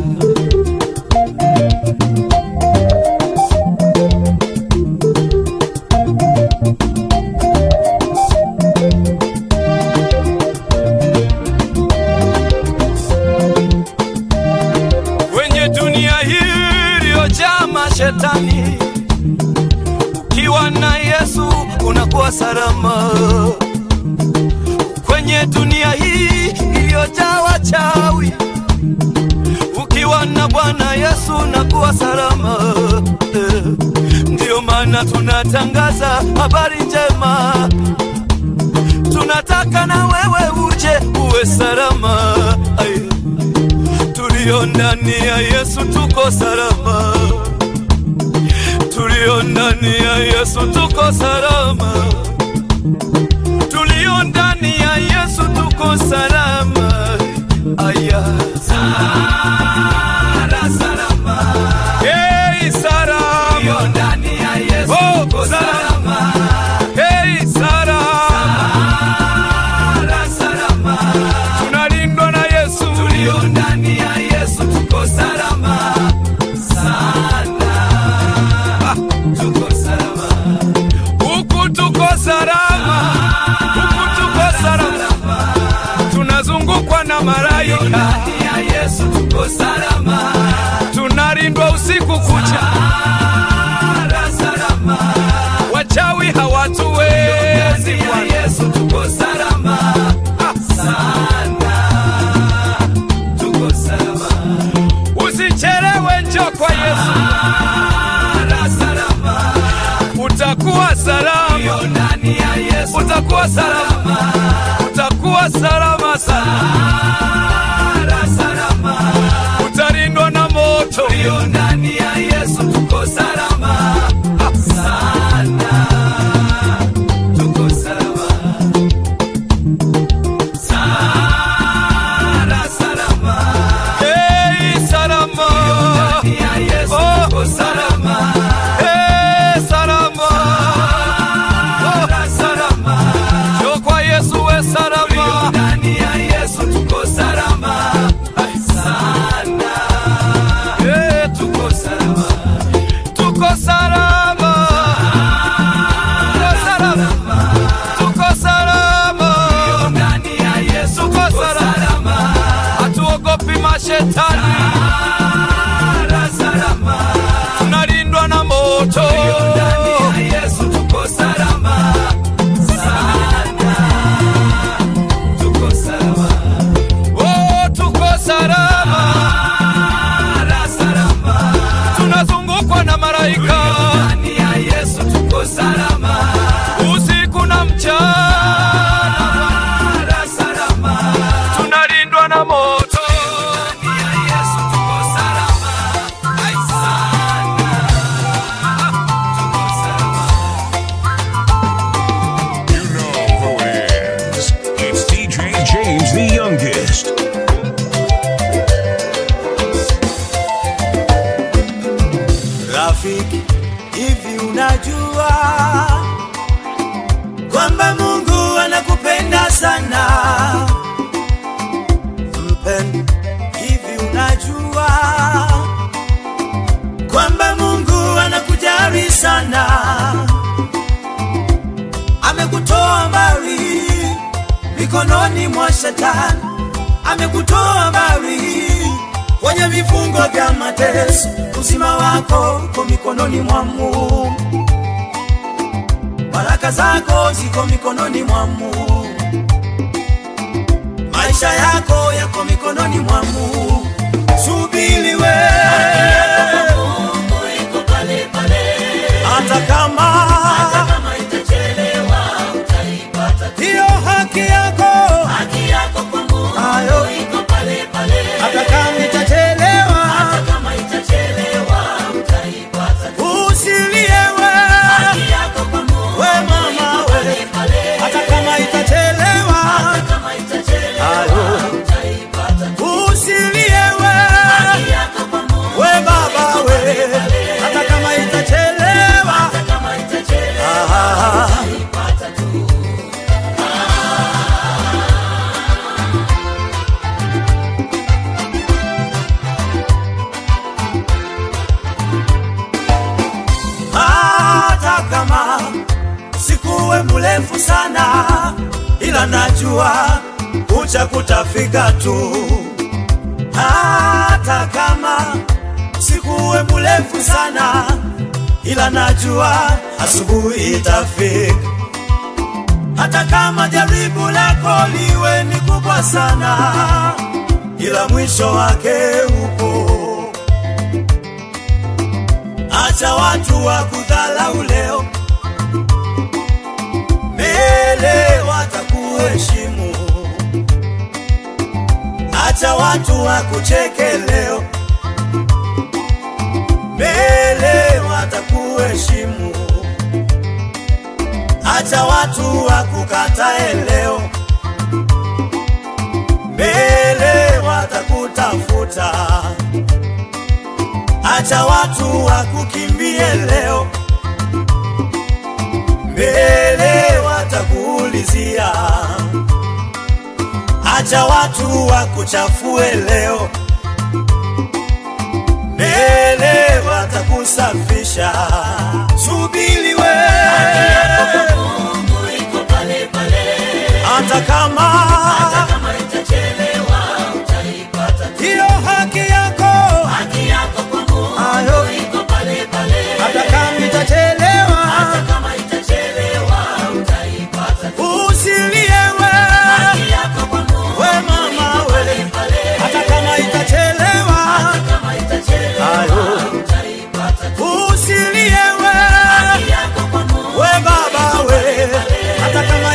kwenye dunia hii iliyojaa mashetani. Ukiwa na Yesu unakuwa salama. Kwenye dunia hii iliyojaa wachawi, ukiwa na Bwana Yesu unakuwa salama. Eh, Ndiyo maana tunatangaza habari njema, tunataka na wewe uje uwe salama. Aye tulio ndani ya Yesu tuko salama, tulio ndani ya Yesu tuko salama, tulio ndani ya Yesu tuko salama. Aya, sala salama, hey salama, tulio ndani ya Yesu oh, tuko salama, hey salama, sala salama, tunalindwa na Yesu, tulio ndani ya Yesu tuko salama sana, ah, tuko salama huku, tuko salama huku, tuko salama, tunazungukwa na malaika, ndani ya Yesu tuko salama, tunalindwa usiku kucha, salama, wachawi hawatuwezi, Bwana Yesu tuko salama sana tuko salama. Usichelewe, njoo kwa Yesu. Sala, salama. Yesu utakuwa salama, utakuwa salama sana, salama, utalindwa na moto. Tulio ndani ya Yesu tuko salama sana, tuko salama sana, salama, hey, salama, ndani ya Yesu tuko salama, hey, salama, salama, njoo kwa Yesu we salama, ndani ya Yesu tuko salama sana, hey, tuko salama, tuko salama, tuko salama, tuko salama, ndani ya Yesu tuko salama, hatuogopi mashetani, salama, tunalindwa na moto, ndani ya Yesu tuko salama sana, tuko salama, oh, tuko salama, salama, tunazungukwa na malaika, ndani ya Yesu tuko salama, usiku na mchana, salama, tunalindwa na moto, ndani ya Yesu tuko salama, ai sana, tuko salama. You know who it is. It's DJ James the youngest. Rafiki, hivi unajua kwamba Mungu anakupenda sana? Mpendo, hivi unajua kwamba Mungu anakujali sana? Amekutoa mbali mikononi mwa shetani, amekutoa mbali kwenye vifungo vya mateso. Uzima wako uko mikononi mwa Mungu, baraka zako ziko mikononi mwa Mungu, maisha yako yako mikononi mwa Mungu. Subiri we, hata kama hiyo haki yako ayo, hata kama itachelewa, usilie we, we mama we, hata kama itachelewa, ayo, usilie we, we baba we, hata kama itachelewa, ah, hata kama sikuwe mrefu sana, ila najua kucha kutafika tu. Hata kama sikuwe mrefu sana, ila najua asubuhi itafika. Hata kama jaribu lako liwe ni kubwa sana, ila mwisho wake upo. Acha watu wa kudhalau leo, mbele watakuheshimu. Acha watu wa kucheke leo, mbele watakuheshimu. Acha watu wa kukatae leo, mbele watakutafuta. Acha watu wakukimbie leo, mbele watakuulizia. Acha watu wakuchafue leo, mbele watakusafisha. Subiri we, hata kama hiyo haki yako ayo, hata kama itachelewa, usilie we, we mama we, hata kama itachelewa, ayo, usilie we, we baba we, hata kama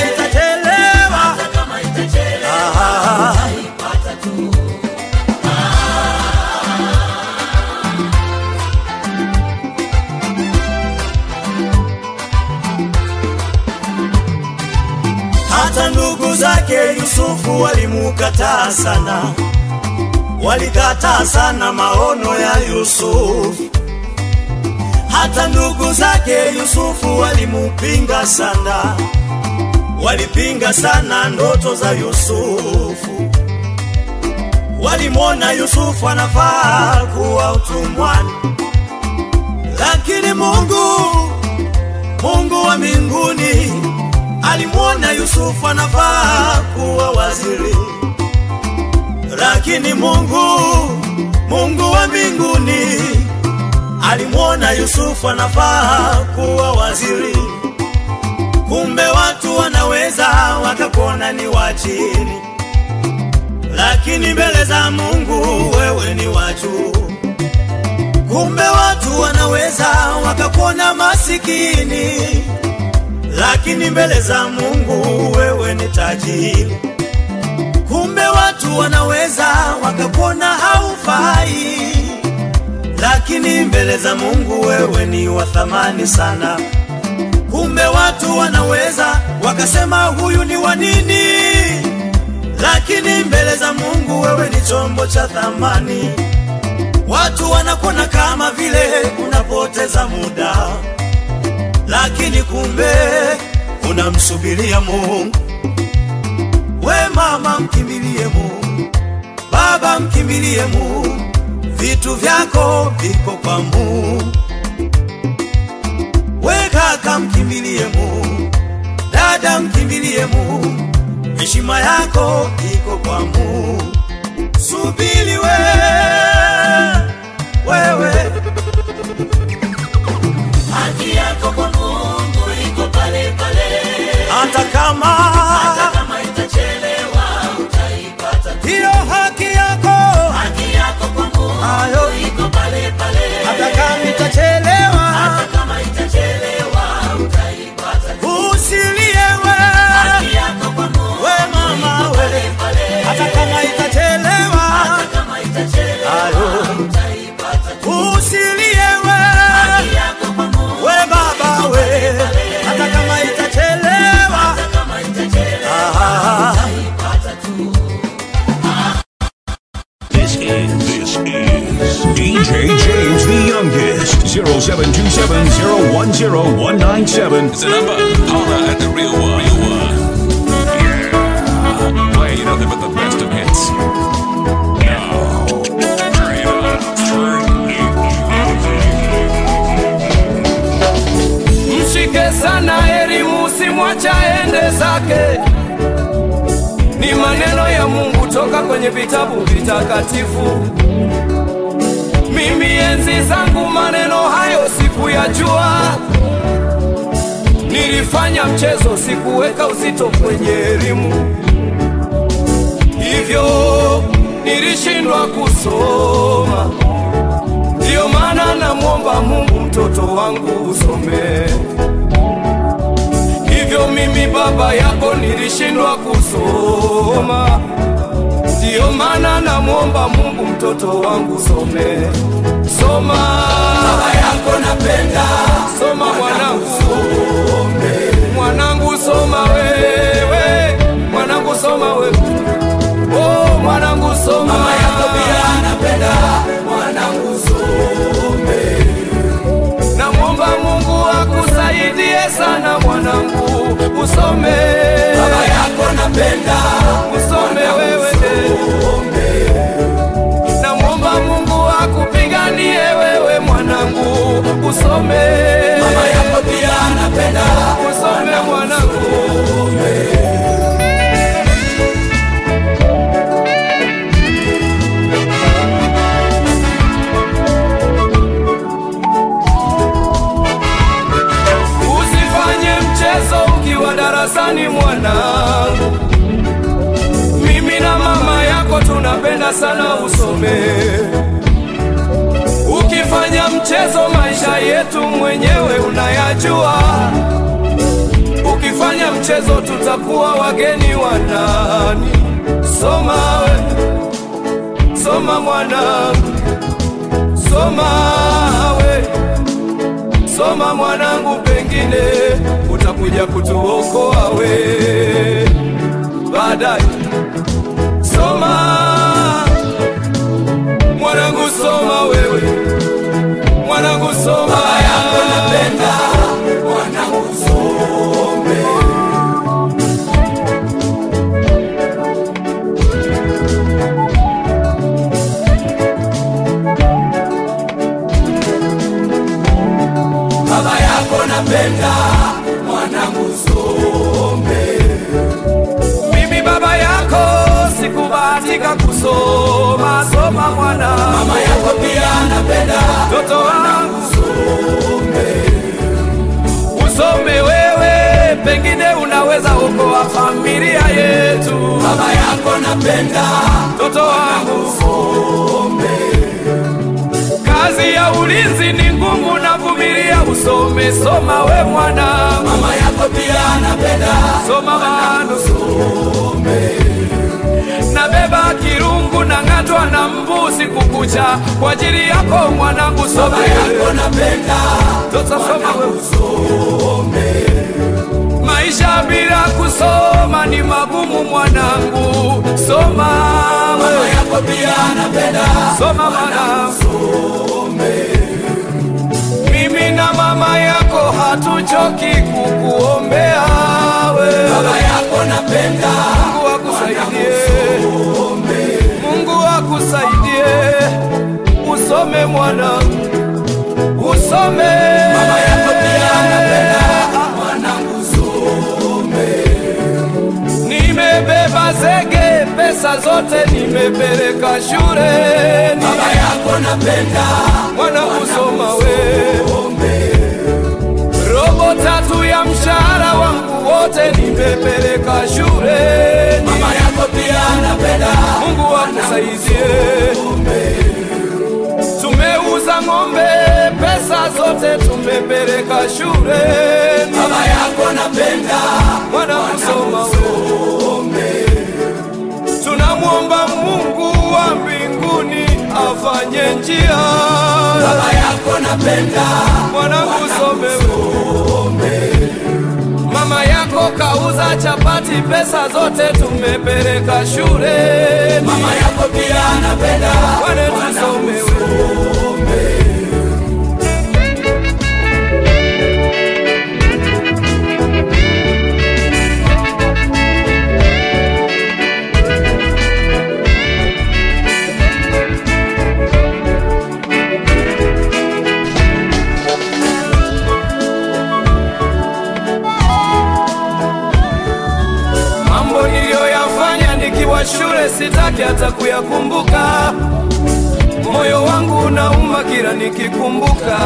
ndugu zake Yusufu walimukataa sana, walikataa sana maono ya Yusufu. Hata ndugu zake Yusufu walimupinga sana, walipinga sana ndoto za Yusufu. Walimwona Yusufu anafaa kuwa utumwani, lakini Mungu, Mungu wa mbinguni alimwona Yusufu anafaa kuwa waziri, lakini Mungu, Mungu wa mbinguni alimwona Yusufu anafaa kuwa waziri. Kumbe watu wanaweza wakakuona ni wa chini, lakini mbele za Mungu wewe ni wa juu. Kumbe watu wanaweza wakakuona masikini, lakini mbele za Mungu wewe ni tajiri. Kumbe watu wanaweza wakakuona haufai, lakini mbele za Mungu wewe ni wa thamani sana. Kumbe watu wanaweza wakasema huyu ni wa nini, lakini mbele za Mungu wewe ni chombo cha thamani. Watu wanakuona kama vile unapoteza muda, lakini kumbe unamsubiria Mungu. We mama, mkimbilie Mungu. Baba, mkimbilie Mungu. Vitu vyako viko kwa Mungu. We kaka, mkimbilie Mungu. Dada, mkimbilie Mungu. Heshima yako iko kwa Mungu. Subiri we wewe, haki yako kwa Mungu iko pale pale, hata kama hata kama itachelewa utaipata. hiyo haki yako Haki yako kwa Mungu Ayo. iko pale pale, hata kama itachelewa, hata kama itachelewa utaipata. usilie we Haki yako kwa Mungu we mama we, pale pale, hata kama itachelewa, hata kama itachelewa Ayo. utaipata. usilie we Haki yako kwa Mungu we baba we, hata kama itachelewa, hata kama itachelewa ah, utaipata tu. This is this is DJ James the youngest. 0727010197 is the number. Holla at the real one. Real one. Yeah. Playing nothing but the best of hits. Now, turn it up. Turn it Mshike sana elimu, usimwacha ende zake. Ni maneno ya Mungu toka kwenye vitabu vitakatifu. Mimi enzi zangu maneno hayo sikuyajua, nilifanya mchezo, sikuweka uzito kwenye elimu, hivyo nilishindwa kusoma. Ndiyo maana namwomba Mungu mtoto wangu usome. Hivyo mimi baba yako nilishindwa kusoma. Ndiyo maana namwomba Mungu mtoto wangu some. Soma baba yako napenda. Soma mwanangu some. Mwanangu soma wewe. Mwanangu soma wewe. Oh, mwanangu soma. Mama yako pia anapenda. Mwanangu some. Namwomba Mungu akusaidie sana mwanangu, usome. Baba yako napenda, usome wewe. Namwomba Mungu akupiganie wewe mwanangu, usome. Mama yako pia anapenda, usome mwanangu. Usifanye mchezo ukiwa darasani mwanangu. Mimi na mama yako tunapenda sana usome. Ukifanya mchezo maisha yetu mwenyewe unayajua. Ukifanya mchezo tutakuwa wageni wa nani? Soma we, soma mwanangu, soma we soma mwanangu, pengine utakuja kutuokoa we. baadaye. Soma mwanangu, soma wewe mwanangu, soma baba yako napenda mwanangu some baba yako napenda mwanangu some mimi baba yako sikubahatika kusoma soma mwana mama yako pia napenda mtoto wangu some usome wewe pengine unaweza okoa familia yetu baba yako napenda mtoto wangu some kazi ya ulinzi ni ngumu na vumilia usome soma we mwana mama yako pia napenda soma manu some nabeba kirungu na ng'atwa na mbuzi kukucha kwa ajili yako mwanangu some baba yako napenda mtoto soma wewe some Maisha bila kusoma ni magumu mwanangu, soma mama wewe, yako pia napenda soma mwanangu. some Mimi na mama yako hatuchoki kukuombea wewe, baba yako napenda Mungu akusaidie, some Mungu akusaidie, usome mwanangu, usome mama yako pia napenda mwanangu some Nimebeba zege, pesa zote nimepeleka shuleni. baba yako napenda mwana kusoma we some robo tatu ya mshahara wangu wote nimepeleka shuleni. mama yako pia napenda Mungu akusaidie. Tumeuza ng'ombe, pesa zote tumepeleka shuleni. baba yako napenda Mwana kusoma we some tunamwomba Mungu wa mbinguni afanye njia. baba yako napenda Mwanangu some wewe. Mama yako kauza chapati, pesa zote tumepeleka shule. mama yako pia napenda Wane tusome wewe. some Mambo niliyoyafanya nikiwa shule sitaki hata kuyakumbuka. Moyo wangu unauma kila nikikumbuka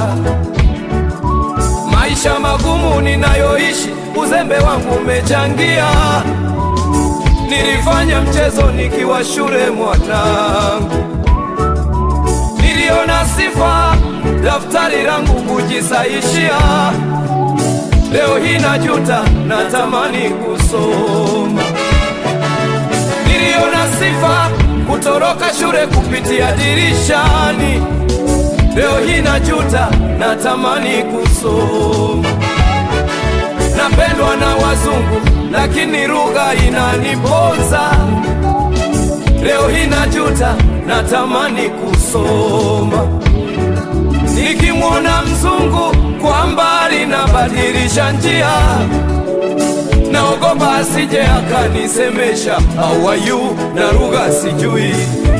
maisha magumu ninayoishi, uzembe wangu umechangia. Nilifanya mchezo nikiwa shule mwanangu, niliona sifa daftari langu kujisaishia. Leo hii najuta, natamani kusoma. Niliona sifa kutoroka shule kupitia dirishani. Leo hii najuta, natamani kusoma. Napendwa na wazungu, lakini lugha inaniponza. Leo hii najuta, natamani kusoma. Nikimwona mzungu kwa mbali nabadilisha njia, naogopa asije akanisemesha how are you na lugha sijui.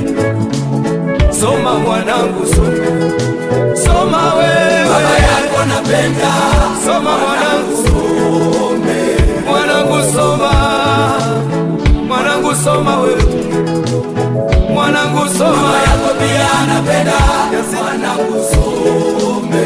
Soma mwanangu, soma, soma wewe, baba yako napenda soma mwanangu, mwanangu soma, mwanangu soma wewe, mwanangu soma mama yako pia napenda mwanangu some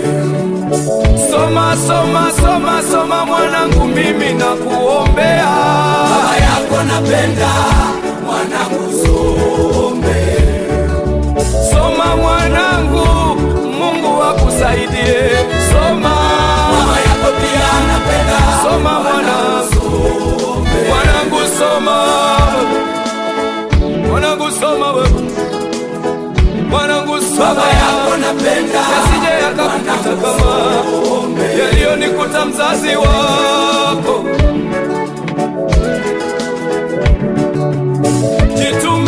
Soma, soma, soma, soma mwanangu, mimi nakuombea. baba yako napenda mwanangu some Soma mwanangu, Mungu akusaidie. Soma, mama yako pia napenda soma mwanangu, some mwanangu soma, mwanangu soma wewe, mwanangu soma, baba yako napenda yasije yakakukuta kama yaliyonikuta mzazi wako.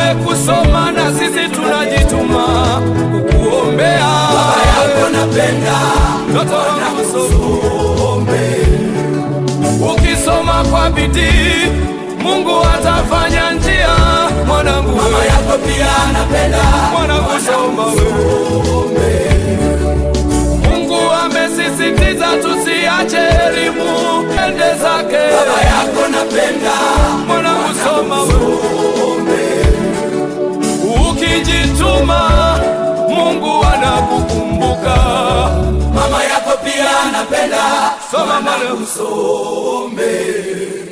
umekusoma na sisi tunajituma kukuombea. baba yako napenda Mtoto wangu some. Ukisoma kwa bidii, Mungu atafanya njia. Mwanangu, mama yako pia napenda mwanangu, soma wewe. Mungu amesisitiza tusiache elimu ende zake. baba yako napenda Mwanangu, soma wewe. Ukijituma, Mungu anakukumbuka. mama yako pia napenda Soma mwanangu, usome